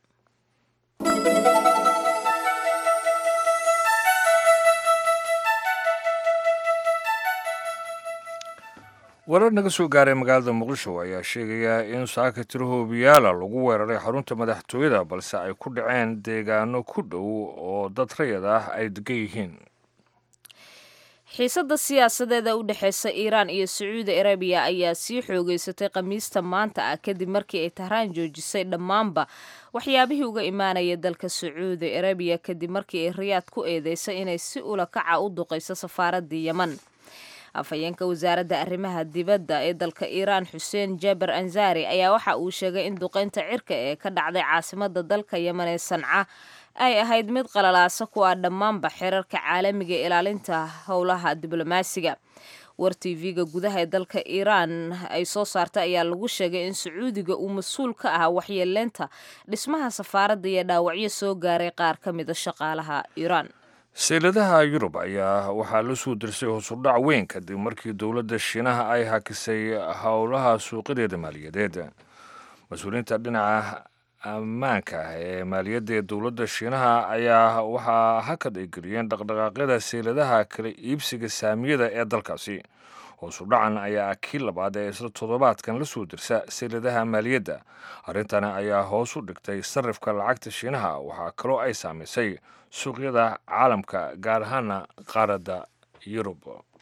warar naga soo gaaray magaalada muqdisho ayaa sheegaya in saaka tirahoobiyaala lagu weeraray xarunta madaxtooyada balse ay ku dhaceen deegaano ku dhow oo dad rayad ah ay degan yihiin xiisadda siyaasadeeda u dhexeysa iiraan iyo sacuudi arabiya ayaa sii xoogeysatay khamiista maanta ah kadib markii ay tahraan joojisay dhammaanba waxyaabihii uga imaanaya dalka sacuudi arabiya kadib markii ay riyaad ku eedeysay inay si ula kaca u duqayso safaaraddii yeman afhayeenka wasaaradda arrimaha dibadda ee dalka iiraan xuseen jaber anzari ayaa waxa uu sheegay in duqeynta cirka ee ka dhacday caasimadda dalka yeman ee sanca ay ahayd mid qalalaasa ku ah dhammaanba xeerarka caalamiga ee ilaalinta howlaha diblomaasiga war tv-ga gudaha ee dalka iiraan ay soo saartay ayaa lagu sheegay in sacuudiga uu mas-uul ka ahaa waxyeeleynta dhismaha safaaradda iyo dhaawacyo soo gaaray qaar ka mida shaqaalaha iiraan seyladaha yurub ayaa waxaa la soo dirsay hoosudhac weyn kadib markii dowladda shiinaha ay hakisay howlaha suuqyadeeda maaliyadeed mas-uuliyiinta dhinaca ammaanka ah ee maaliyadda ee dowladda shiinaha ayaa waxaa hakad ay geliyeen dhaqdhaqaaqyada seyladaha kala iibsiga saamiyada ee dalkaasi hoosudhacan ayaa kii labaad ee isla toddobaadkan la soo dirsa seyladaha maaliyadda arrintani ayaa hoos u dhigtay sarifka lacagta shiinaha waxaa kaloo ay saamaysay suuqyada caalamka gaar ahaana qaaradda yurub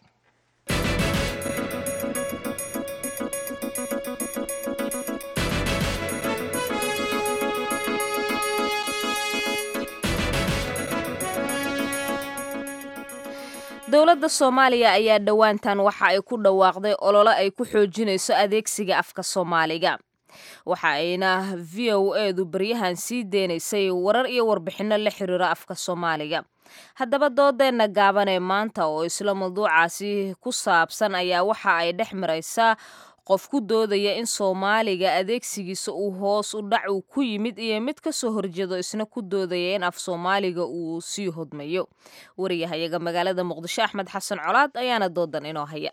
dowladda soomaaliya ayaa dhowaantan waxa ay ku dhawaaqday olole ay ku xoojinayso adeegsiga afka soomaaliga waxa ayna v o edu baryahan sii deynaysay warar iyo warbixinno la xiriira afka soomaaliga haddaba doodeenna gaaban ee maanta oo isla mawduucaasi ku saabsan ayaa waxa ay dhex maraysaa qof ku doodaya in soomaaliga adeegsigiisa uu hoos u dhac uu ku yimid iyo mid ka soo horjeedo isna ku doodaya in af soomaaliga uu sii hodmayo wariyahayaga magaalada muqdisho axmed xasan colaad ayaana doodan inoo haya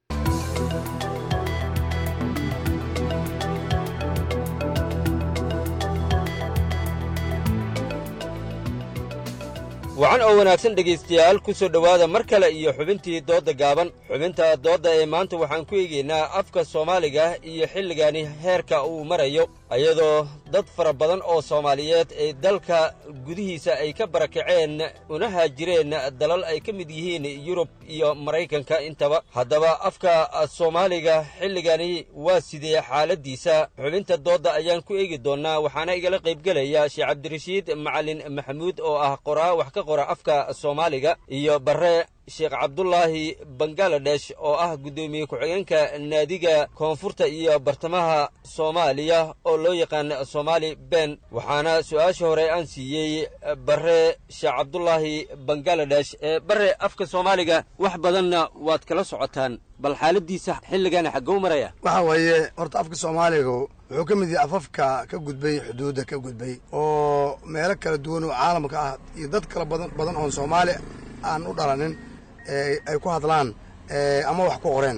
wacan oo wanaagsan dhegaystayaal ku soo dhowaada mar kale iyo xubintii doodda gaaban xubinta doodda ee maanta waxaan ku eegaynaa afka soomaaliga iyo xilligani heerka uu marayo iyadoo dad fara badan oo soomaaliyeed ee dalka gudihiisa ay ka barakaceen una haajireen dalal ay ka mid yihiin yurub iyo maraykanka intaba haddaba afka soomaaliga xilligani waa sidee xaaladdiisa xubinta doodda ayaan ku eegi doonnaa waxaana igala qaybgelaya sheekh cabdirashiid macalin maxamuud oo ah qoraa wax ka qora afka soomaaliga iyo barre sheekh cabdulaahi bangaladesh oo ah guddoomiye ku-xigeenka naadiga koonfurta iyo bartamaha soomaaliya oo loo yaqaan soomaali ben waxaana su-aasha hore aan siiyey barre sheekh cabdulaahi bangaladesh barre afka soomaaliga wax badanna waad kala socotaan bal xaaladiisa xilligana xaggou maraya waxa weeye horta afka soomaaligu wuxuu ka mid yahay afafka ka gudbay xuduudda ka gudbay oo meelo kala duwan oo caalamka ah iyo dad kala badan badan oon soomaali aan u dhalanin ay ku hadlaan ama wax ku qoreen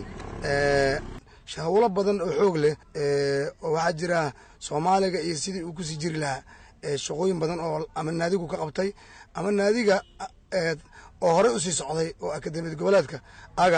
hawlo badan oo xoog leh oo waxaa jira soomaaliga iyo sidii uu kusii jiri lahaa shaqooyin badan oo ama naadigu ka qabtay ama naadiga oo horey usii socday oo akademiyad goboleedka aga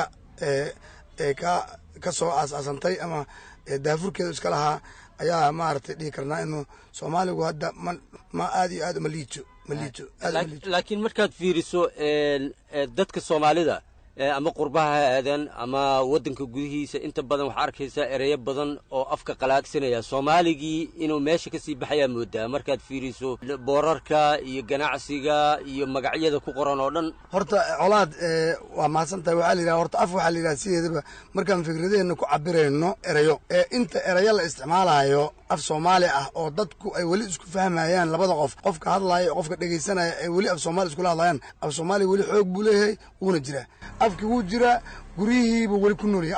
ka ka soo aas-aasantay ama daafurkeedu iska lahaa ayaa maaragtay dhihi karnaa inuu soomaaligu hadda ma ma aad iyo aad uma liito ma liito laakiin markaad fiiriso dadka soomaalida ama qurbaha ha aadaan ama waddanka gudihiisa inta badan waxaa arkaysaa ereyo badan oo afka qalaagsanaya soomaaligii inuu meesha ka sii baxayaa moodaa markaad fiiriso boorarka iyo ganacsiga iyo magacyada ku qoran oo dhan horta colaad waa mahadsan tahay waxaa la yidhaha horta af waxaa la yidhaha sideedaba markaan fikradeenna ku cabirayno erayo ee inta erayo la isticmaalayo af soomaali ah oo dadku ay weli isku fahmayaan labada qof qofka hadlaaya qofka dhegaysanaya ay weli af soomaali iskula hadlayaan af soomaaliya weli xoog buu leeyahay wuuna jiraa afkii wuu jiraa guryihiibuu weli ku nool yahay afkii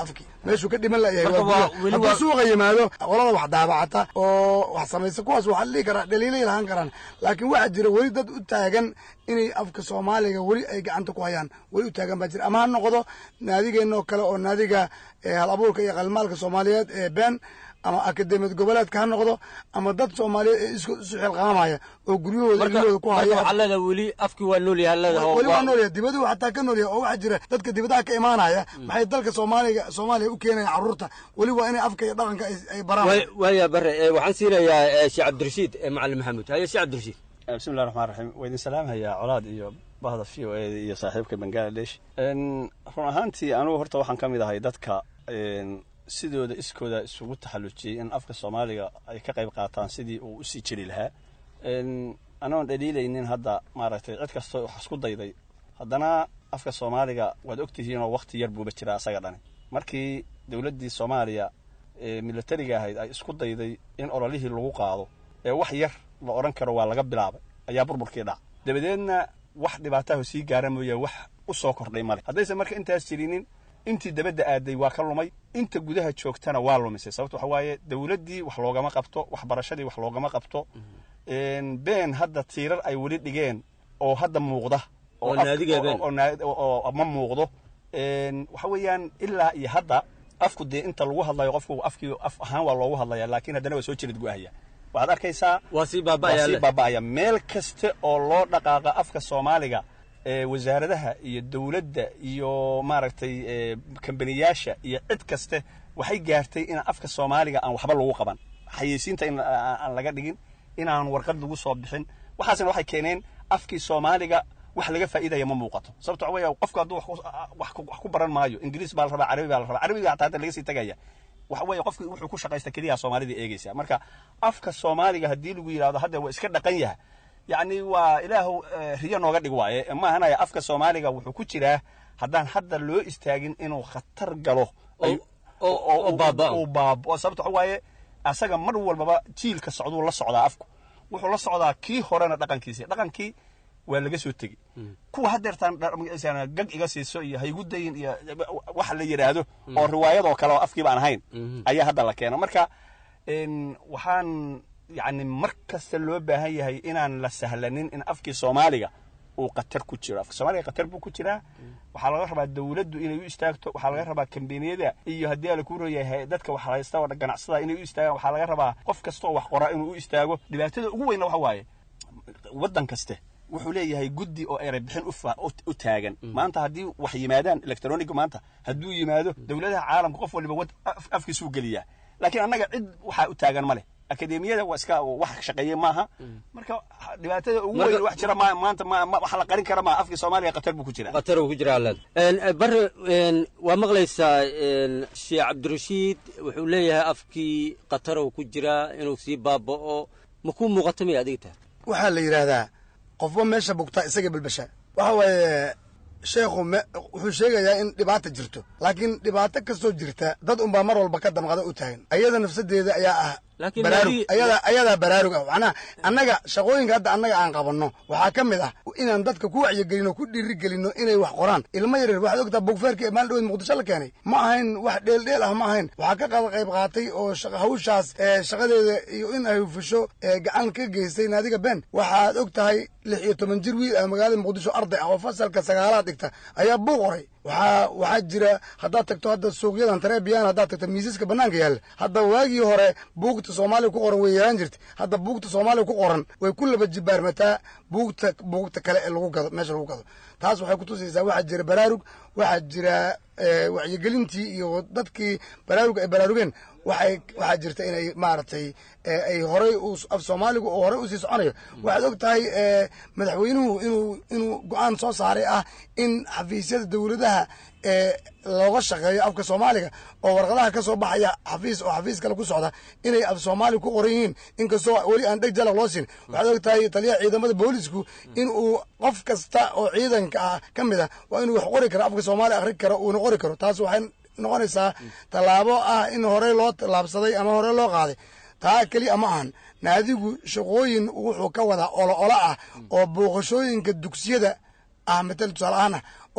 meeshuu ka dhiman layahay Marka waa waa- gudaha weli hadduu waa- suuqa yimaado qolada wax daabacata oo wax samaysa kuwaas waxaa la dhihi karaa dhaliilay lahaan karaan laakiin waxaa jira weli dad u taagan inay afka soomaaliga weli ay gacanta ku hayaan weli u taagan baa jira ama ha noqdo naadigeenoo kale oo naadiga eh, hal abuurka iyo qalmaalka soomaaliyeed ee been ama akademiyad goboleedka ha noqdo ama dad soomaaliyeed ee isku isu xilqaamaya oo guryahooda marka ilmahooda ku marka haya waxaa leedahay weli afkii waa nool yahay leedahay weli waa noolyahay dibaduu xataa ka noolyahay oo waxaa jira dadka dibadaha ka imaanaya maxay dalka soomaaliga soomaaliya u keenayaan carruurta weli waa inay afka iyo dhaqanka ay- ay baraan Waay- waaya bare eh, waxaan siinayaa eh, sheekh cabdirashiid eh, macalin maxamuud haye sheekh cabdirashiid bismillahi raxmaan raxiim waa idin salaamhayaa colaad iyo bahda v o e iyo saaxiibka bangaladesh En, run ahaantii anugu horta waxaan ka mid ahay dadka en, sidooda iskooda isugu taxallujiyey in afka soomaaliga ay ka qayb qaataan sidii uu usii jiri lahaa En, anoon dhaliilaynin hadda maaragtay cid kastoo wax isku dayday haddana afka soomaaliga waad ogtihiinoo wakti yar buuba jiraa asaga dhani markii dowladdii soomaaliya ee militariga ahayd ay isku dayday in ololihii lagu qaado ee wax yar la odhan karo waa laga bilaabay ayaa burburkii dhac dabadeedna wax dhibaataha sii gaara mooye wax u soo kordhay male haddaysan marka intaas jirinin intii dabadda aaday waa ka lumay inta gudaha joogtana waa lumisay sababto waxa waaye dowladdii wax loogama qabto waxbarashadii wax loogama qabto En, been hadda tiirar ay weli dhigeen oo hadda muuqda Oo af- naadiga been. oo- oo naa- oo- oo ma muuqdo En, waxa weeyaan ilaa iyo hadda afku dee inta lagu hadlayo qofku afkii af ahaan waa loogu hadlaya laakiin haddana waa soo jirid guahaya waxaad arkaysaa waa sii baaba'aya waa sii le. baaba'aya meel kasta oo loo dhaqaaqa afka soomaaliga ee wasaaradaha iyo dowladda iyo maaragtay ee, kambaniyaasha iyo cid kaste waxay gaartay in afka soomaaliga aan waxba lagu qaban xayeysiinta in aan aan laga dhigin inaan warqad lagu soo bixin waxaasna waxay keeneen afkii soomaaliga wax laga faa'iidaya ma muuqato sababto waxa weeye qofku hadduu wax ku- wax ku- wax ku baran maayo ingiriis baa la rabaa carabi baa la rabaa carabiga hataa hadda laga sii tegaya waxa weeye qofki wuxuu ku shaqaysta keliya soomaalida eegaysa marka afka soomaaliga haddii lagu yidhahdo hadda waa iska dhaqan yahay yacni waa ilaahu eh, riyo nooga dhig waaye maahanaya afka soomaaliga wuxuu ku jiraa haddaan hadda loo istaagin inuu khatar galo ay- oo baaba'o. uu baaba'o sababto waxa waaye asaga mar walbaba jiilka socduu la socdaa afku wuxuu la socdaa kii horena dhaqankiisi dhaqankii waa laga soo tegi kuwa haddeertaan dha- magaciisana gag iga siiso iyo haygu dayin iyo wax la yidhaahdo oo riwaayadoo kale oo afkiiba aan ahayn ayaa hadda la keeno marka en, waxaan yacni mar kasta loo baahan yahay inaan la sahlanin in afkii soomaaliga uu qatar ku jiro afka soomaaliga qatar buu ku jiraa waxaa laga rabaa dowladdu inay u istaagto waxaa laga rabaa kambaniyada iyo haddii ala ku royahay dadka wax haysta oo ganacsada inay u istaagaan waxaa laga rabaa qof kasta oo wax qoraa inuu u istaago dhibaatada ugu weynna waxa waaye waddan kaste wuxuu leeyahay guddi oo eray bixin u fa- u- u taagan maanta haddii wax yimaadaan electronic maanta hadduu yimaado dowladaha caalamka qof waliba wad- af- afkiisuu geliyaa laakiin annaga cid waxaa u taagan ma leh akademiyada waa iska wax shaqeeye maaha marka dhibaatada ugu Marka- weyn wax jira ma- maanta ma- ma- wax la qarin kara maaha afkii soomaaliya qatar buu ku jira qatar uu ku jiraa leed bare en, waa maqlaysaa en, sheekh cabdirashiid wuxuu leeyahay afkii qatar uu ku jiraa inuu sii baaba'o ma kuu muuqato miya adiga tahay waxaa la yidhaahdaa qofba meesha bugtaa isaga belbesha waxa waaye sheekhu me- wuxuu sheegayaa in dhibaata jirto laakiin dhibaato kastoo jirta dad unbaa mar walba ka damqada u taagan ayada nafsadeeda ayaa ah Laakiin baraarug nabi- ayadaa ayadaa baraarug ah macnaha annaga shaqooyinka hadda annaga aan qabanno waxaa ka mid ah inaan dadka ku wacyigelino ku dhiirigelino inay wax qoraan ilmo yaryar waxaad ogtaa bugfeerka ee maalin dhaweed muqdisho la keenay ma ahayn wax dheeldheel ah ma ahayn waxaa ka qada qayb qaatay oo shaqa- hawshaas ee shaqadeeda iyo in ay hufisho ee gacan ka geystay naadiga ben waxaad og tahay lix iyo toban jir wiil ah magaalada muqdisho arday ah oo fasalka sagaalaad dhigta ayaa buuq qoray waxaa waxaa jira haddaad tagto hadda suuqyadan tareebiyaan haddaad tagto miisaska bannaanka yaalla hadda waagii hore buugta soomaaliga ku qoran way yaraan jirtay hadda buugta soomaaliga ku qoran way ku laba jibaarmataa buugta buugta kale ee lagu gado meesha lagu gado taas waxay kutusaysaa waxaa jira baraarug waxaa jira eh, wacyigelintii iyo dadkii baraarug ay baraarugeen waxay waxaa jirta inay maaragtay eh, ay horay u- af soomaaligu oo horey usii soconayo waxaad og tahay eh, madaxweynuhu inuu inuu go-aan soo saaray ah in xafiisyada dowladaha ee looga shaqeeyo afka soomaaliga oo warqadaha ka soo baxaya xafiis oo xafiis kale ku socda inay af soomaali ku qoran yihiin inkastoo weli aan dheg jalaq loo siin waxaad og tahay taliyaha ciidamada boolisku in uu qof kasta oo ciidanka ah ka mid ah waa inuu wax qori karo afka soomaali akhri karo uuna qori karo taas waxay noqonaysaa tallaabo ah in horey loo tallaabsaday ama horey loo qaaday taa keliya ma ahan naadigu shaqooyin wuxuu ka wadaa olo olo ah oo booqashooyinka dugsiyada ah matal tusaale ahaan ah oo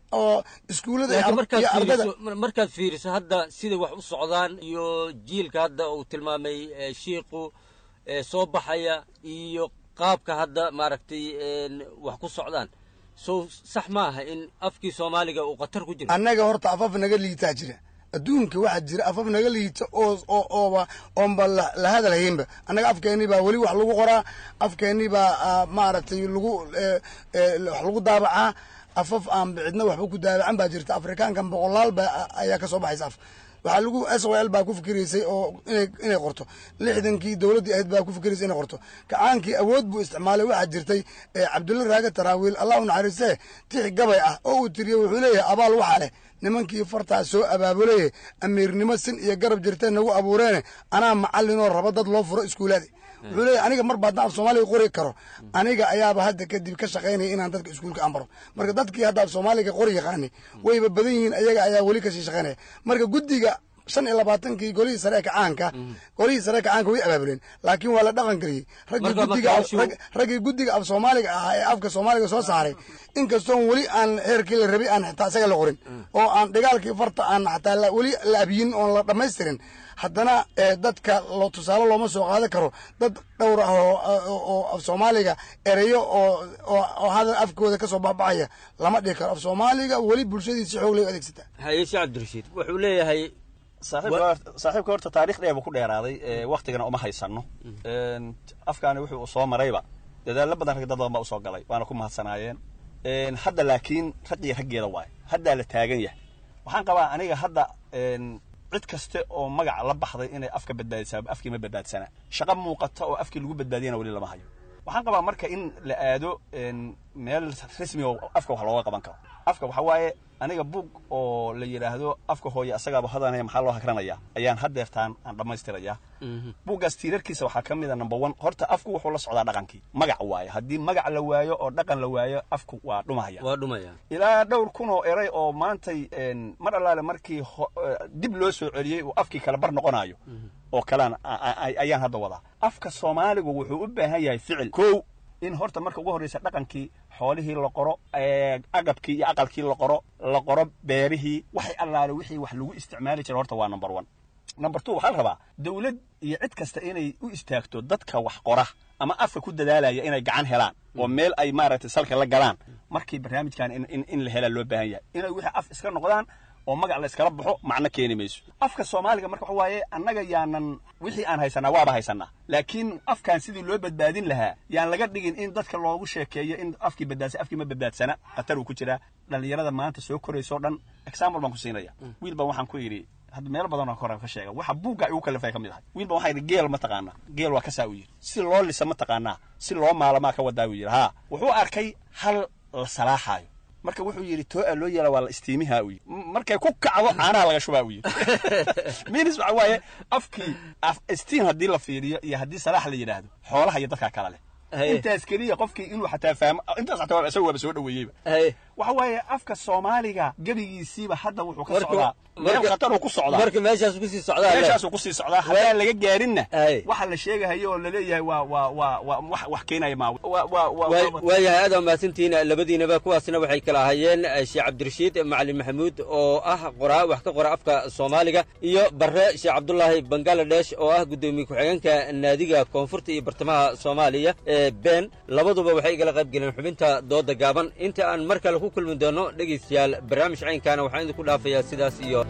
oo iskuullada iyo laakiin ar- markaad iyo ardada fiiriso markaad fiiriso hadda sida wax u socdaan iyo jiilka hadda uu tilmaamay eh, shiiqu eh, soo baxaya iyo qaabka hadda maaragtay een, wax ku socdaan so sax maaha in afkii soomaaliga uu khatar ku jiro annaga horta afaf naga liitaa jira adduunka waxaa jira afaf naga liita oo oo ooba oonba la la hadal haynba annaga afkeennii baa weli wax lagu qoraa afkeennii baa ah, maaragtay lagu eh, eh, wax lagu daabacaa afaf aan cidna waxba ku daabacan baa jirta afrikaankan boqolaal baa ayaa ka soo baxaysa af waxaa lagu s o l baa ku fikiraysay oo inay inay qorto lixdankii dowladdii ahayd baa ku fikiraysay inay qorto kacaankii awood buu isticmaalay waxaa jirtay eh, cabdulla raaga taraawiil allah u naxariistee tix gabay ah oo uu tiriyey wuxuu leeyahay abaal waxaa leh nimankii fartaa soo abaabulaye amiirnimo sin iyo garab jirteen nagu abuureene anaa macallinoo raba dad loo furo iskuulaadi wuxuu leeyahay aniga mar baa haddaan af soomaaliga qori karo aniga ayaaba hadda kadib ka shaqaynaya inaan dadka iskuulka aan baro marka dadkii hadda af soomaaliga qori yaqaani wayba badan yihiin ayaga ayaa weli kasii shaqaynaya marka guddiga shan iyo labaatankii golihii sare ee kacaanka golihii sare ee kacaanka way abaabuleen laakiin waa la dhaqan geliyey raggii Marka- guddiga marka af- hawshu- rag- raggii guddiga af soomaaliga ahaa ee afka soomaaliga soo saaray inkastoon weli aan heerkii la rabay aan xitaa isaga la qorin oo aan dhigaalkii farta aan xataa la- weli la abiyin oon la dhammaystirin haddana eh, dadka lo tusaale looma soo qaadan karo dad dhowr ah oo oo- oo af soomaaliga ereyo oo oo oo hadal afkooda ka soo baxbaxaya lama dhihi karo af soomaaliga weli bulshadiisa xoog lay u adeegsataa haye sheekh cabdirashiid wuxuu leeyahay saaxiibka saaxiibka horta taariikh dheer buu ku dheeraaday ee, waktigana uma haysano Een, afkaani wuxuu soo marayba dadaallo badan rag dad badan baa usoo galay waana ku mahadsanaayeen Een, hadda laakiin ragii raggeeda waaye haddaa la taagan yahay waxaan qabaa aniga hadda een, cid kaste oo magaca la baxday inay afka badbaadisaa afkii ma badbaadsana shaqo muuqata oo afkii lagu badbaadiyana weli lama hayo waxaan qabaa marka in la aado een, meel rasmi oo afka wax looga qaban karo afka waxa waaye aniga bug oo la yidhaahdo afka hooye asagaaba hodanaya maxaa loo hakranaya ayaan haddeertaan aan dhammaystirayaa buuggaas tiirarkiisa waxaa ka mid a number one horta afku wuxuu la socdaa dhaqankii magac waaye haddii magac la waayo oo dhaqan la waayo afku waa dhumahaya waa dhumaya ilaa dhowr kun oo eray oo maantay een, mar allaale markii ho- eh, dib loo soo celiyey uu afkii kala bar noqonayo oo kalean a- a- a- ayaan hadda wadaa afka soomaaligu wuxuu u baahan yahay ficil kow in horta marka ugu horreysa dhaqankii xoolihii la qoro ee, agabkii iyo aqalkii la qoro la qoro beerihii waxay allaale wixii wax lagu isticmaali jira horta waa number one number two waxaa la rabaa dowlad iyo cid kasta inay u istaagto dadka wax qora ama afka ku dadaalaya inay gacan helaan oo meel ay maaragtay salka la galaan markii barnaamijkan in, in, in la helaa loo baahan yahay inay wixii af iska noqdaan oo magac la iskala baxo macno keeni mayso afka soomaaliga marka waxa waaye annaga yaanan wixii aan haysanaa waaba haysanaa laakiin afkan sidii loo badbaadin lahaa yaan laga dhigin in dadka loogu sheekeeyo in afkii badbaadsa afkii ma badbaadsana khatar uu ku jiraa dhallinyarada maanta soo koraysa oo dhan example baan ku siinaya wiil baan waxaan ku yidhi hadda meelo badan oo kore ka sheega waxa buugga igu kalifay ka mid ahay wiil baan waxaa yidhi geel ma taqaanaa geel waa kasaa u yidhi si loo lisa ma taqaanaa si loo maalamaa ka wadaa uu yidhi haa wuxuu arkay hal la salaaxaayo marka wuxuu yidhi too'a loo yeela waa la istiimihaa uu yidhi M- markay ku kacdo caanaha laga shubaa uu yidhi minis waxa waaye afkii af istiin haddii la fiiriyo iyo haddii salaax la yidhaahdo xoolaha iyo dadkaa kala leh Haye. intaas keliya qofkii inuu xataa fahmo intaas xataa waa- isaga waaba soo dhaweeyeyba haye waxa waaye afka soomaaliga gebigiisiiba hadda wuxuu ka Marka- socdaa meel marka- khatar uu ku socdaa marka meeshaas kusii socdaa le. meeshaasuu kusii socdaa haddaan laga gaarinna Haye. waxa la sheegahayo oo laleeyahay waa waa waa waa wax wax keenaya maa waa waa waa Waay- waayahay aad waa mahadsantihiin labadiinaba kuwaasna waxay kala ahayeen eh, sheekh cabdirashiid macalin maxamuud oo ah qoraa wax ka qora afka soomaaliga iyo barre sheekh cabdulaahi bangaladesh oo ah guddoomiye ku-xigeenka naadiga koonfurta iyo bartamaha soomaaliya ee been labaduba waxay igala qayb galeen xubinta dooda gaaban inta aan mar kale ku kulmi doono dhegaystayaal barnaamij caynkaana waxaan idinku dhaafayaa sidaas iyo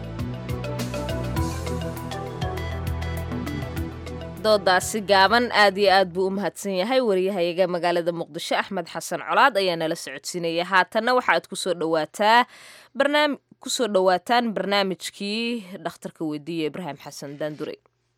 doodaasi gaaban aad iyo aad buu u mahadsan yahay wariyahayaga magaalada muqdisho axmed xasan colaad ayaa nala socodsiinaya haatanna waxaad kusoo dhawaataa barnaami kusoo dhowaataan barnaamijkii dhakhtarka weydiiya ibraahim xasan daandure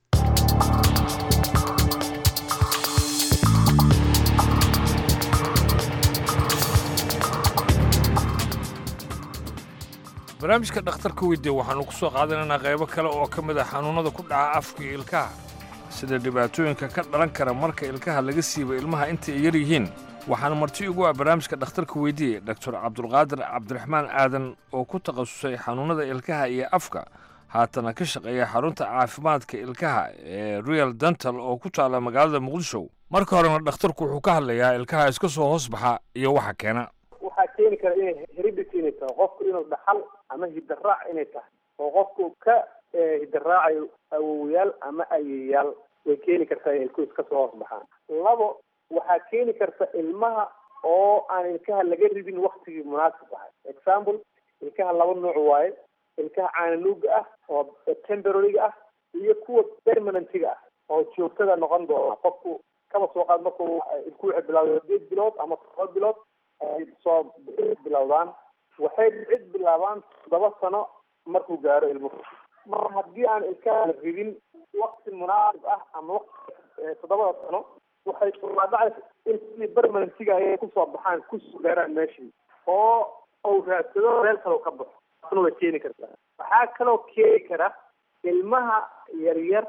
barnaamijka dhakhtarka weydiiya waxaannu ku soo qaadanaynaa qaybo kale oo ka mid ah xanuunnada ku dhaca afka iyo ilkaha sida dhibaatooyinka ka dhalan kara marka ilkaha laga siibo ilmaha inta ay yar yihiin waxaana marti ugu ah barnaamijka dhakhtarka weydiiye doctor cabdulqaadir cabdiraxmaan aadan oo ku takhasusay xanuunnada ilkaha iyo afka haatana ka shaqeeya xarunta caafimaadka ilkaha ee royal dental oo ku taalla magaalada muqdisho marka horena dhakhtarku wuxuu ka hadlayaa ilkaha iska soo hoos baxa iyo waxa keena waxaa keeni kara inay heredity inay kartaa qofku inuu dhaxal ama hidaraac inay tahay oo qofku ka hidaraacayo awowayaal ama ayeyaal way keeni kartaa inay ilkuhu iska soo hoos baxaan labo waxaa keeni karta ilmaha oo aan ilkaha laga ridin waktigii munaasib ahay example ilkaha laba nooc waaye ilkaha caananuuga ah oo temporaryga ah iyo kuwa permanentiga ah oo joogtada noqon doona qofku kaba soo qaad markuu ilku waxay bilawda sideed bilood ama todoba bilood ay soo bilowdaan waxay cid bilaabaan toddoba sano markuu gaaro ilmuhu mar haddii aan ilkaha la ridin wakti munaasib ah ama wakti toddobada sano waxay dhacaysa in sidii permanentiga ayay kusoo baxaan kusoo gaaraan meeshii oo uu raadsado meel kale ka baxo taasna way keeni kartaa waxaa kaloo keeni kara ilmaha yaryar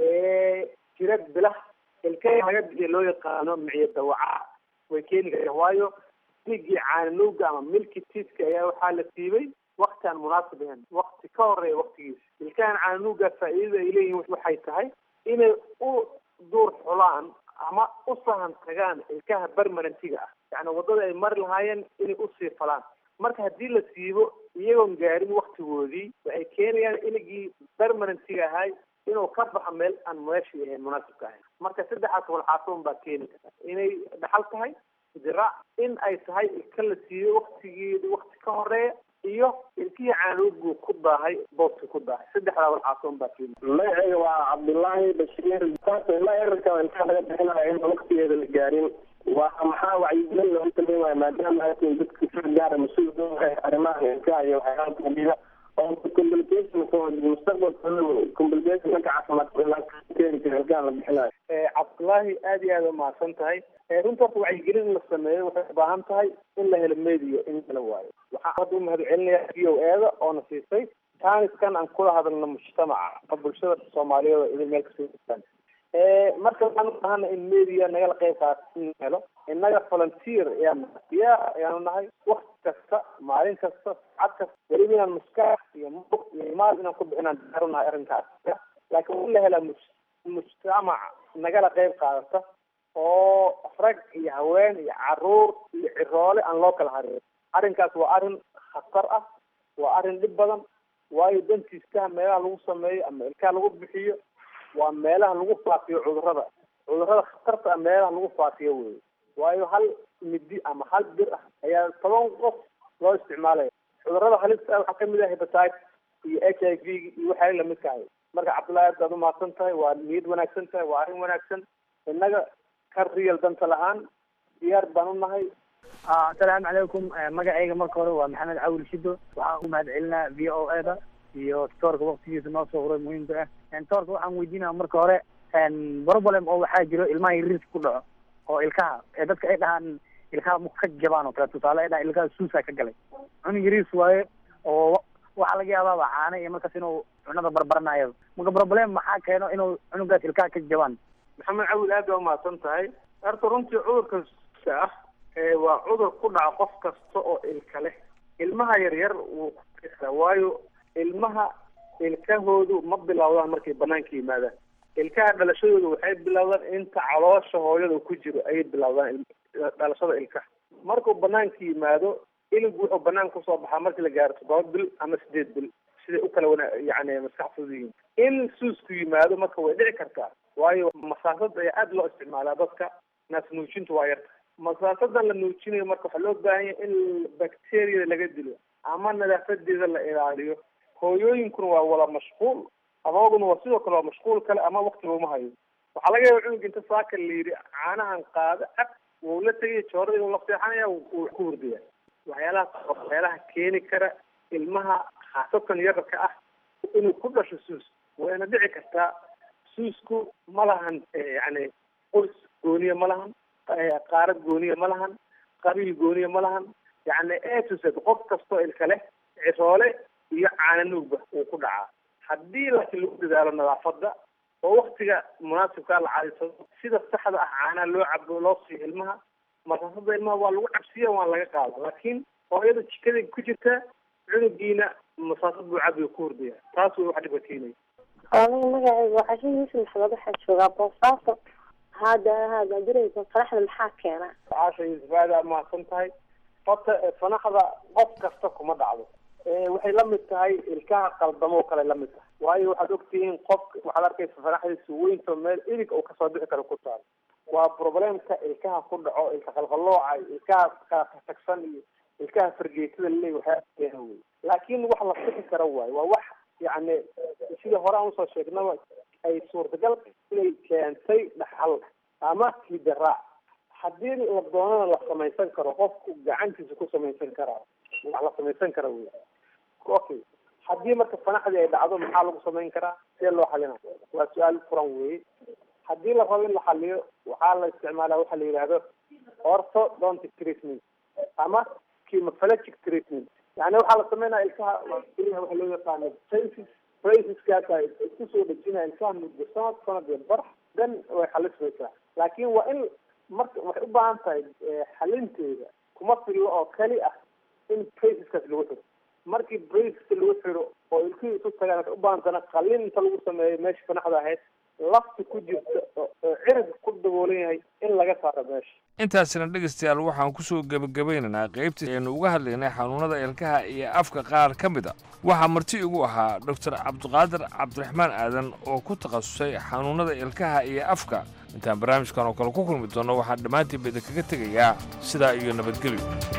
ee jira bilah ilkaha laga bixiya loo yaqaano miciyo dawaca way keeni kartaa waayo miligii caananuuga ama milki tiiska ayaa waxaa la siibay wakti aan munaasib ahayn wakti ka horeeya waktigiisa ilkahan caananuuga faa'iidada ay leeyihiin waxay tahay inay u duur xulaan ama u sahan tagaan ilkaha permanentiga ah yacni waddada ay mari lahaayeen inay usii falaan marka haddii la siibo iyagoon gaarin waktigoodii waxay keenayaan iligii permanentiga ahay inuu ka baxo meel aan meeshii ahayn munaasibka ahayn marka saddexaas walxaasoon baa keeni karta inay dhaxal tahay diraac in ay tahay ilka la siiyo waktigeedi wakti ka horeeya iyo ilkihii caanuugu ku daahay booska ku daahay saddexdaa walxaasoon baa keeni magacayga waa cabdullaahi bashiir ilaa erarka intaa laga bixinayo in waktigeeda la gaarin waa maxaa wacyigelin loogu sameynaya maadaama atin dadka si gaara mas-uul doonahay arrimaha ilkaha iyo waxyaalaha kamida oo complicationkooda mustaqbalkooda complicationka caafimaadka keeni kara ilkaha la bixinayo cabdullaahi aad iyo aad umahadsan tahay runta horta wacyigelin in la sameeyo waxay ubaahan tahay in la helo media in kala waayo waxaa hadda umahad celinaya v o eda oona siisay taaniskan aan kula hadalno mujtamaca oo bulshada soomaaliyeed oo idin meel kasoo jirtaan marka waxaan ubahana in media nagala qeyb qaata in helo innaga volunteer ayaan diyaar ayaanu nahay wakti kasta maalin kasta saacad kasta weliba inaan maskax iyo muq iyo maal inaan ku bixinaan diyaar u nahay arrinkaas laakiin waa in la helaa mujtamac nagala qeyb qaadata oo rag iyo haween iyo caruur iyo ciroole aan loo kala harin arrinkaas waa arrin khatar ah waa arrin dhib badan waayo dantiiskaha meelaha lagu sameeyo ama ilkaha lagu bixiyo waa meelaha lagu faafiyo cudurrada cudurrada khatarta ah meelaha lagu faafiyo wey waayo hal midi ama hal bir ah ayaa toban qof loo isticmaalaya cudurrada halista ah waxaa kamid ah hepatitis iyo h i v iyo waxay lamidka ahay marka cabdullahi aad baad umahadsan tahay waa niyad wanaagsan tahay waa arrin wanaagsan innaga ka riyal danta lahaan diyaar baan u nahay asalaamu calaykum magacayga marka hore waa maxamed cawil shido waxaan u mahad celinaa v o e da iyo toorka waktigiisa noo soo huray muhiimka ah toorka waxaan weydiinaya marka hore problem oo waxaa jiro ilmaha yariis ku dhaco oo ilkaha ee dadka ay dhahaan ilkaha mu ka jabaan oo kale tusaale ay dhahaan ilkaha suusaa ka galay cunug yariis waaye oo waxaa laga yaabaaba caana iyo markaas inuu cunada barbaranayo marka problem maxaa keeno inuu cunugaas ilkaha ka jabaan maxamed cawil aad baa umahadsan tahay horta runtii cudurka suuska ah waa cudur ku dhaca qof kasta oo ilka leh ilmaha yaryar wuu ku waayo ilmaha ilkahoodu ma bilowdaan markay banaanka yimaadaan ilkaha dhalashadooda waxay bilowdaan inta caloosha hooyada ku jiro ayay bilowdaan dhalashada ilkaha markuu banaanka yimaado iligu wuxuu banaanka kusoo baxaa markii la gaaro toddoba bil ama sideed bil siday u kala wana yani maskax fudud yihiin in suusku yimaado marka way dhici kartaa waayo masaasada ayaa aada loo isticmaalaa dadka naas nuujinta waa yarta masaasadan la nuujinayo marka waxaa loo baahan yahay in bacteriada laga dilo ama nadaafadeeda la ilaaliyo hooyooyinkuna waa wada mashquul adooguna waa sidoo kale waa mashquul kale ama wakti looma hayo waxaa laga yaaba cunug inta saaka la yidhi caanahan qaado cab wuu la tegaya joorada inuu la seexanaya wuu ku hurdaya waxyaalaha waxyaalaha keeni kara ilmaha khaasatan yararka ah inuu ku dhasho suus wayna dhici kartaa suusku ma lahan yani qoys gooniya ma lahan qaarad gooniya ma lahan qabiil gooniya ma lahan yani etused qof kastoo ilka leh ciroole iyo caananuugba uu ku dhacaa haddii laakiin lagu dadaalo nadaafada oo waktiga munaasibkaa la cadaysado sida saxda ah caanaha loo cabo loo siiyo ilmaha masaasada ilmaha waa lagu cabsiya waan laga qaada laakiin hooyada jikada ku jirta cunugiina masaasad buu cabiga ku hurdaya taas way wax dhibka keenaya aniga magacayga waa xashin yuusuf maxamed waxaa joogaa boosaaso hadda hadda jiraysa faraxda maxaa keena caasha yuusuf aada mahadsan tahay horta fanaxda qof kasta kuma dhacdo waxay la mid tahay ilkaha qaldamo oo kale la mid tahay waayo waxaad ogtihiin qof waxaad arkaysa fanaxdiisa weynto meel ilig uu kasoo bixi karo ku taal waa problemka ilkaha ku dhaco ilka qalqalooca ilkaha kala tagtagsan iyo ilkaha fargeetada laleey waxyaa keena wey laakiin wax la sixi karo waayo waa wax yacni sida hore aan usoo sheegnaba ay suurtagal inay keentay dhaxal ama hidaraac haddii la doonana la samaysan karo qofku gacantiisa ku samaysan karaa wax la samaysan kara wey okay haddii marka fanaxdii ay dhacdo maxaa lagu samayn karaa see loo xalina waa su-aal furan weye haddii la rabo in la xaliyo waxaa la isticmaalaa waxa la yidhaahdo orthodontic treatment ama chemophalangic treatment yani waxaa la sameynaya ilkaha waxa loo yaqaano braces braceskaasa isku soo dhejinaya ilkaha muddo sanad sanad iyo bar dan way xalismaysaa laakiin waa in marka waxay u baahan tahay xalinteeda kuma fillo oo keli ah in braceskaas lagu xiro markii braceska lagu xiro oo ilkihii isu tagaan waxay u baahan tana qalin inta lagu sameeyo meesha fanaxda ahayd lafti ku jirta oo cirig ku daboolan yahay in laga saaro meesha intaasina dhegaystayaal waxaan kusoo gebagabaynaynaa qaybtii aynu uga hadlaynay xanuunada ilkaha iyo afka qaar ka mid a waxaa marti igu ahaa doctor cabdiqaadir cabdiraxmaan aadan oo ku takhasusay xanuunada ilkaha iyo afka intaan barnaamijkan oo kale ku kulmi doonno waxaan dhammaantiinba idinkaga tegayaa sidaa iyo nabadgelyo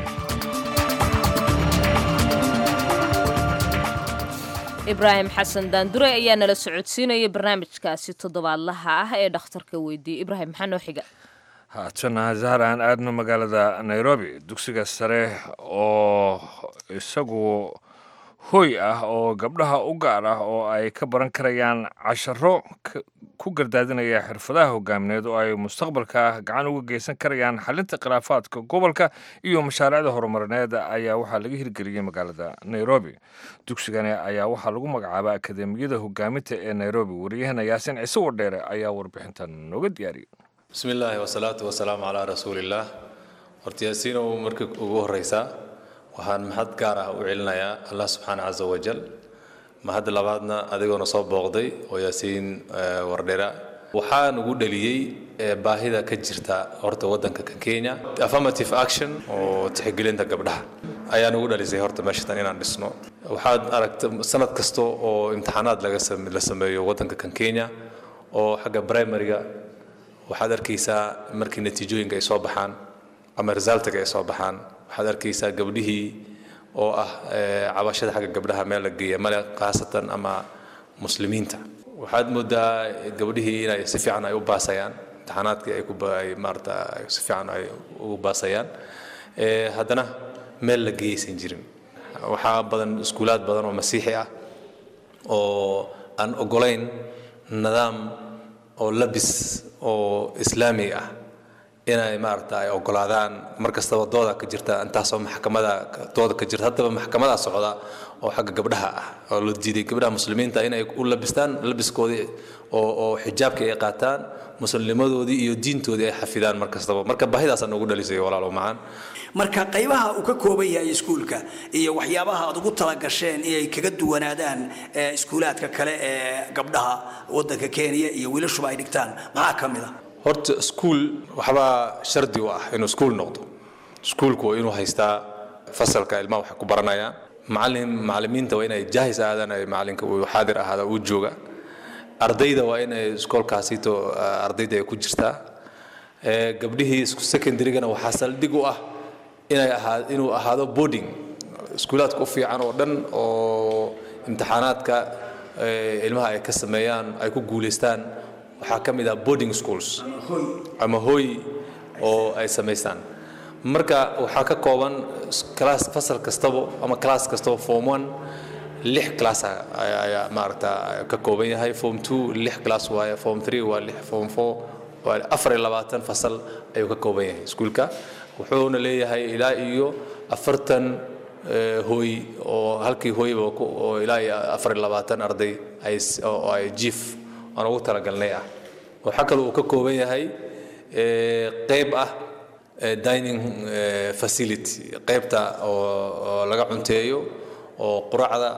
ibraahim xasan daandure ayaa nala socodsiinaya barnaamijkaasi toddobaadlaha ah ee dhakhtarka weydiiyey ibraahim maxaa noo xiga haatana zahar aan aadno magaalada nairobi dugsiga sare oo isagu hoy ah oo gabdhaha u gaar ah oo ay ka baran karayaan casharo ku gardaadinaya xirfadaha hogaamineed oo ay mustaqbalka gacan uga geysan karayaan xalinta khilaafaadka gobolka iyo mashaariicda horumarineed ayaa waxaa laga hirgeliyey magaalada nairobi dugsigani ayaa waxaa lagu magacaaba akademiyada hogaaminta ee nairobi wariyahana yaasin ciise wadheere ayaa warbixintan nooga diyaariyey bismi illaahi wasalaatu wasalaamu calaa rasuulillaah horta yaasiinow markii ugu horreysaa waxaan mahad gaar ah u celinayaa allah subxaana casa wajal mahad labaadna adigoona soo booqday oo yaasiin wardhera waxaa nugu dhaliyey baahida ka jirta horta waddanka kan kenya affirmative action oo tixgelinta gabdhaha ayaa nugu dhalisay horta meeshatan inaan dhisno waxaad aragta sanad kasta oo imtixaanaad laga la sameeyo waddanka kan kenya oo xagga primaryga waxaad arkaysaa markii natiijooyinka ay soo baxaan ama resultiga ay soo baxaan waxaad arkaysaa gabdhihii oo ah cabashada xagga gabdhaha meel la geeya male khaasatan ama muslimiinta waxaad moodaa gabdhihii inay si fiican ay u baasayaan imtixaanaadkii ay ku ay maarata si fiican ay ugu baasayaan haddana meel la geeyaysan jirin waxaa badan iskuulaad badan oo masiixi ah oo aan ogolayn nidaam oo labis oo islaami ah inay maarata ay ogolaadaan mar kastaba dooda ka jirta intaasoo maxkamada dooda ka jirta haddaba maxkamadaa socda oo xagga gabdhaha ah oo la diiday gabdhaha muslimiinta inay u labistaan labiskoodii oo oo xijaabkii ay qaataan muslimnimadoodii iyo diintoodii ay xafidaan mar kastaba marka baahidaasaa noogu dhalisay walaalo macaan marka qaybaha uu ka kooban yahay iskuulka iyo waxyaabaha aad ugu talagasheen inay kaga duwanaadaan iskuulaadka kale ee gabdhaha waddanka kenya iyo wiilashuba ay dhigtaan maxaa ka mid a horta iskuul waxbaa shardi u ah inuu iskuul noqdo iskuulku waa inuu haystaa fasalka ilmaha waxay ku baranayaan macalin macalimiinta waa inay jaahis aadaan ay macalinka uu xaadir ahaada uu jooga ardayda waa inay iskoolkaasito ardayda ay ku jirtaa gabdhihii secondarygana waxaa saldhig u ah inay ahaa inuu ahaado boarding iskuulaadka u fiican oo dhan oo imtixaanaadka ilmaha ay ka sameeyaan ay ku guulaystaan waxaa ka mid ah boarding schools ama hooy oo ay samaystaan marka waxaa ka kooban class fasal kastaba ama class kastaba form one lix class ayaa maaragta ka kooban yahay form two lix class waaye form three waa lix form four waa afar iyo labaatan fasal ayuu ka kooban yahay iskuulka wuxuuna leeyahay ilaa iyo afartan hooy oo halkii hooyba oo ilaa iyo afar iyo labaatan arday ay oo ay jiif aan ugu talagalnay ah waxaa kaloo uu ka kooban yahay qayb ah dining facility qaybta oo laga cunteeyo oo quracda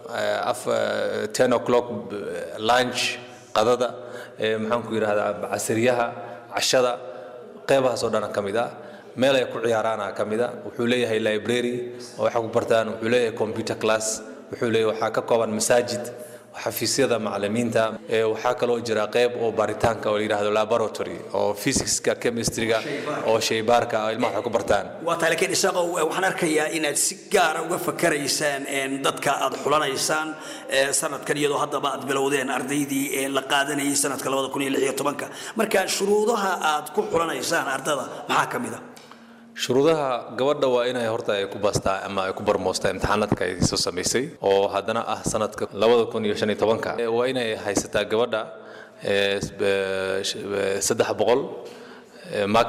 ten o'clock lunch qadada maxaan ku yidhahdaa casriyaha cashada qaybahaas oo dhan ka mid ah meel ay ku ciyaaraana ka mida wuxuu leeyahay library oo waxay ku bartaan wuxuu leeyahay computer class wuxuu leeyahay waxaa ka kooban masaajid xafiisyada macalimiinta ee waxaa kaloo jira qayb oo baaritaanka oo la yidhaahdo laboratory oo physicska chemistryga oo shaybaarka oo ilmaha waxay ku bartaan waa tahay laakiin isaaqo waxaan arkayaa inaad si gaara uga fakaraysaan een, dadka aad xulanaysaan ee, sanadkan iyadoo haddaba aad bilowdeen ardaydii ee la qaadanayay sanadka labada kun iyo lix iyo tobanka marka shuruudaha aad ku xulanaysaan ardada maxaa ka mid a shuruudaha gabadha waa inay horta ay ku baastaa ama ay ku barmoostaa imtixaanaadka ay soo samaysay oo haddana ah sanadka labada kun iyo shan iyo tobanka Eh, waa inay haysataa gabadha eh, s- eh, sh- eh, saddex boqol eh, max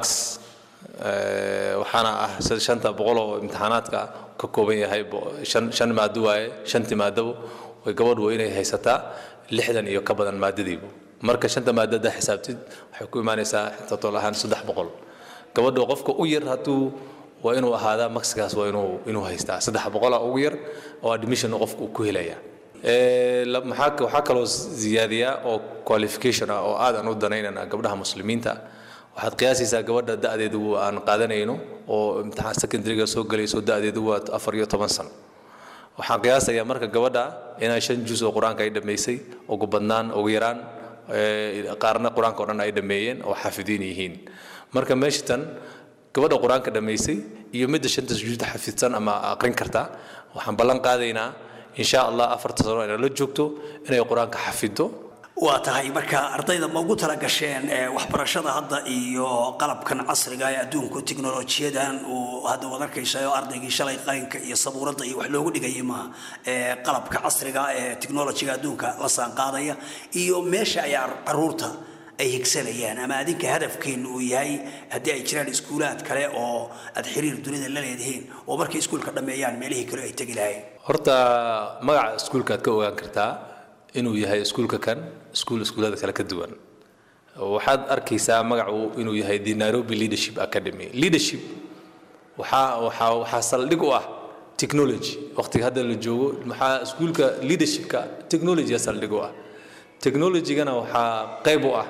eh, waxaana ah sad- shanta boqol oo imtixaanaadka ka kooban yahay bo- shan shan maado waaye shantii maadabo way gabadhu waa inay haysataa lixdan iyo ka badan maadadiibu marka shanta maadada xisaabtid waxay ku imaanaysaa total ahaan saddex boqol gabadha qofka u yar hadduu waa inuu ahaadaa maxigaas waa inuu inuu haystaa saddex boqola ugu yar oo admission qofka uu ku helaya Eh, la- maxaa ka- waxaa kaloo ziyaadiyaa oo qualification ah oo aadan u danaynana gabdhaha muslimiinta waxaad qiyaasaysaa gabadha da'deedu aan qaadanayno oo imtixaan secondaryga soo gelayso da'deedu waa afar iyo toban sano waxaan qiyaasayaa marka gabadha inay shan juz oo qur-aanka ay dhammaysay ugu badnaan ugu yaraan eh, qaarna qur-aanka oo dhan ay dhammeeyeen oo xaafidiin yihiin marka meesha tan gabadha qur-aanka dhammaysay iyo midda shanta sujuudda xafidsan ama aqrin karta waxaan ballan qaadaynaa insha allah afarta sano inay la joogto inay qur-aanka xafiddo waa tahay marka ardayda ma ugu tala gasheen ee, waxbarashada hadda iyo qalabkan casriga ee adduunku tiknolojiyadan uu hadda wad arkaysa oo ardaygii shalay qalinka iyo sabuuradda iyo wax loogu dhigayay maaha ee, qalabka casriga ee tiknolojiga adduunka la saanqaadaya iyo meesha ay ar- caruurta ay higsanayaan ama adinka hadafkeenu uu yahay haddii ay jiraan iskuulaad kale oo aad xiriir dunida la leedihiin oo markay iskuulka dhammeeyaan meelihii kale ay tegi lahayn horta magaca iskuulkaad ka ogaan kartaa inuu yahay iskuulka kan iskuul iskuullada kale ka duwan waxaad arkaysaa magacu inuu yahay the nairobi leadership academy leadership waxaa waxaa waxaa saldhig u ah technology waqtiga hadda la joogo maxaa iskuulka leadershipka technology saldhig u ah technologygana waxaa qayb u ah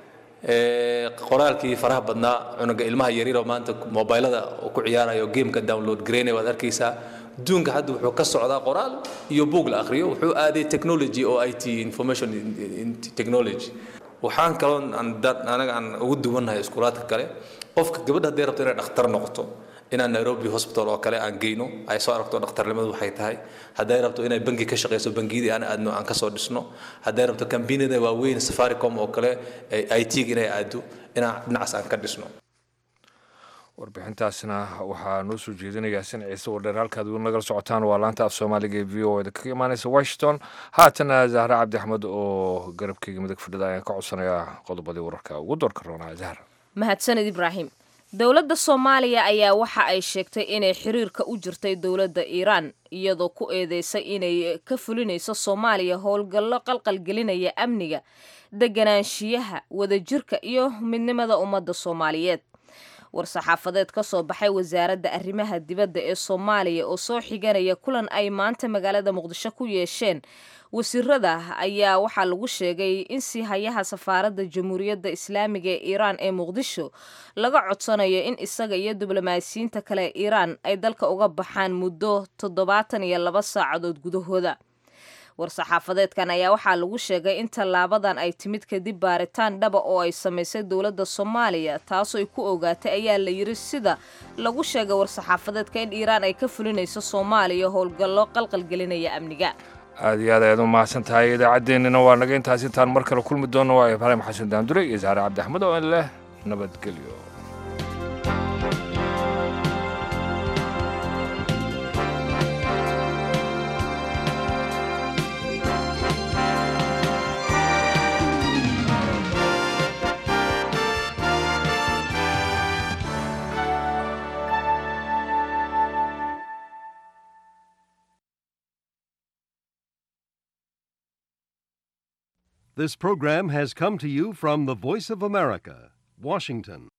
ee, qoraalkii faraha badnaa cunuga ilmaha yaryaroo maanta mobilada uu ku ciyaarayo gameka download gareynaya waad arkaysaa adduunka hadda wuxuu ka socdaa qoraal iyo buug la akhriyo wuxuu aaday technology oo i t information in- in- technology waxaan kaloo aan dad- anaga aan ugu duwannahay iskuulaadka kale qofka gabadha hadday rabto inay dhakhtar noqoto inaan nairobi hospital oo kale aan geyno ay soo aragto dhakhtarnimadu waxay tahay hadday rabto inay bangi ka shaqeyso bangiyadii aan aadno aan kasoo dhisno hadday rabto kambanida waaweyn safaricom oo kale i t inay aado inaan dhinacaas aan ka dhisno warbixintaasna waxaa noo soo jeedinayaa sin ciise wadheer halkaad weli nagala socotaan waa laanta af soomaaliga ee v o da kaga imaaneysa washington haatana zahra cabdi axmed oo garabkeyga midig fadhida ayaan ka codsanayaa qodobadii wararka ugu doorka roonaa zahra mahadsaned ibraahim dowladda soomaaliya ayaa waxa ay sheegtay inay xiriirka u jirtay dowladda iiraan iyadoo ku eedeysay inay ka fulinayso soomaaliya howlgallo qalqalgelinaya amniga deganaanshiyaha wadajirka iyo midnimada ummadda soomaaliyeed war-saxaafadeed ka soo baxay wasaaradda arrimaha dibadda ee soomaaliya oo soo xiganaya kulan ay maanta magaalada muqdisho ku yeesheen wasiirada ayaa waxaa lagu sheegay in siihayaha safaaradda jamhuuriyadda islaamiga ee iiraan ee muqdisho laga codsanayo in isaga iyo diblomaasiyiinta kale ee iiraan ay dalka uga baxaan muddo toddobaatan iyo laba saacadood gudahooda war-saxaafadeedkan ayaa waxaa lagu sheegay in tallaabadan ay timid kadib baaritaan dhaba oo ay samaysay dowladda soomaaliya taasoo ay ku ogaatay ayaa la yiri sida lagu sheegay war-saxaafadeedka in iiraan ay ka fulinayso soomaaliya howlgallo qalqalgelinaya amniga aada iyo aad ayaad u mahadsan tahay idaacaddeenina waa naga intaas intaan mar kale kulmi doonno waa ibraahim xasan daandure iyo zahre cabdi axmed oo in leh nabadgelyo This program has come to you from the Voice of America, Washington.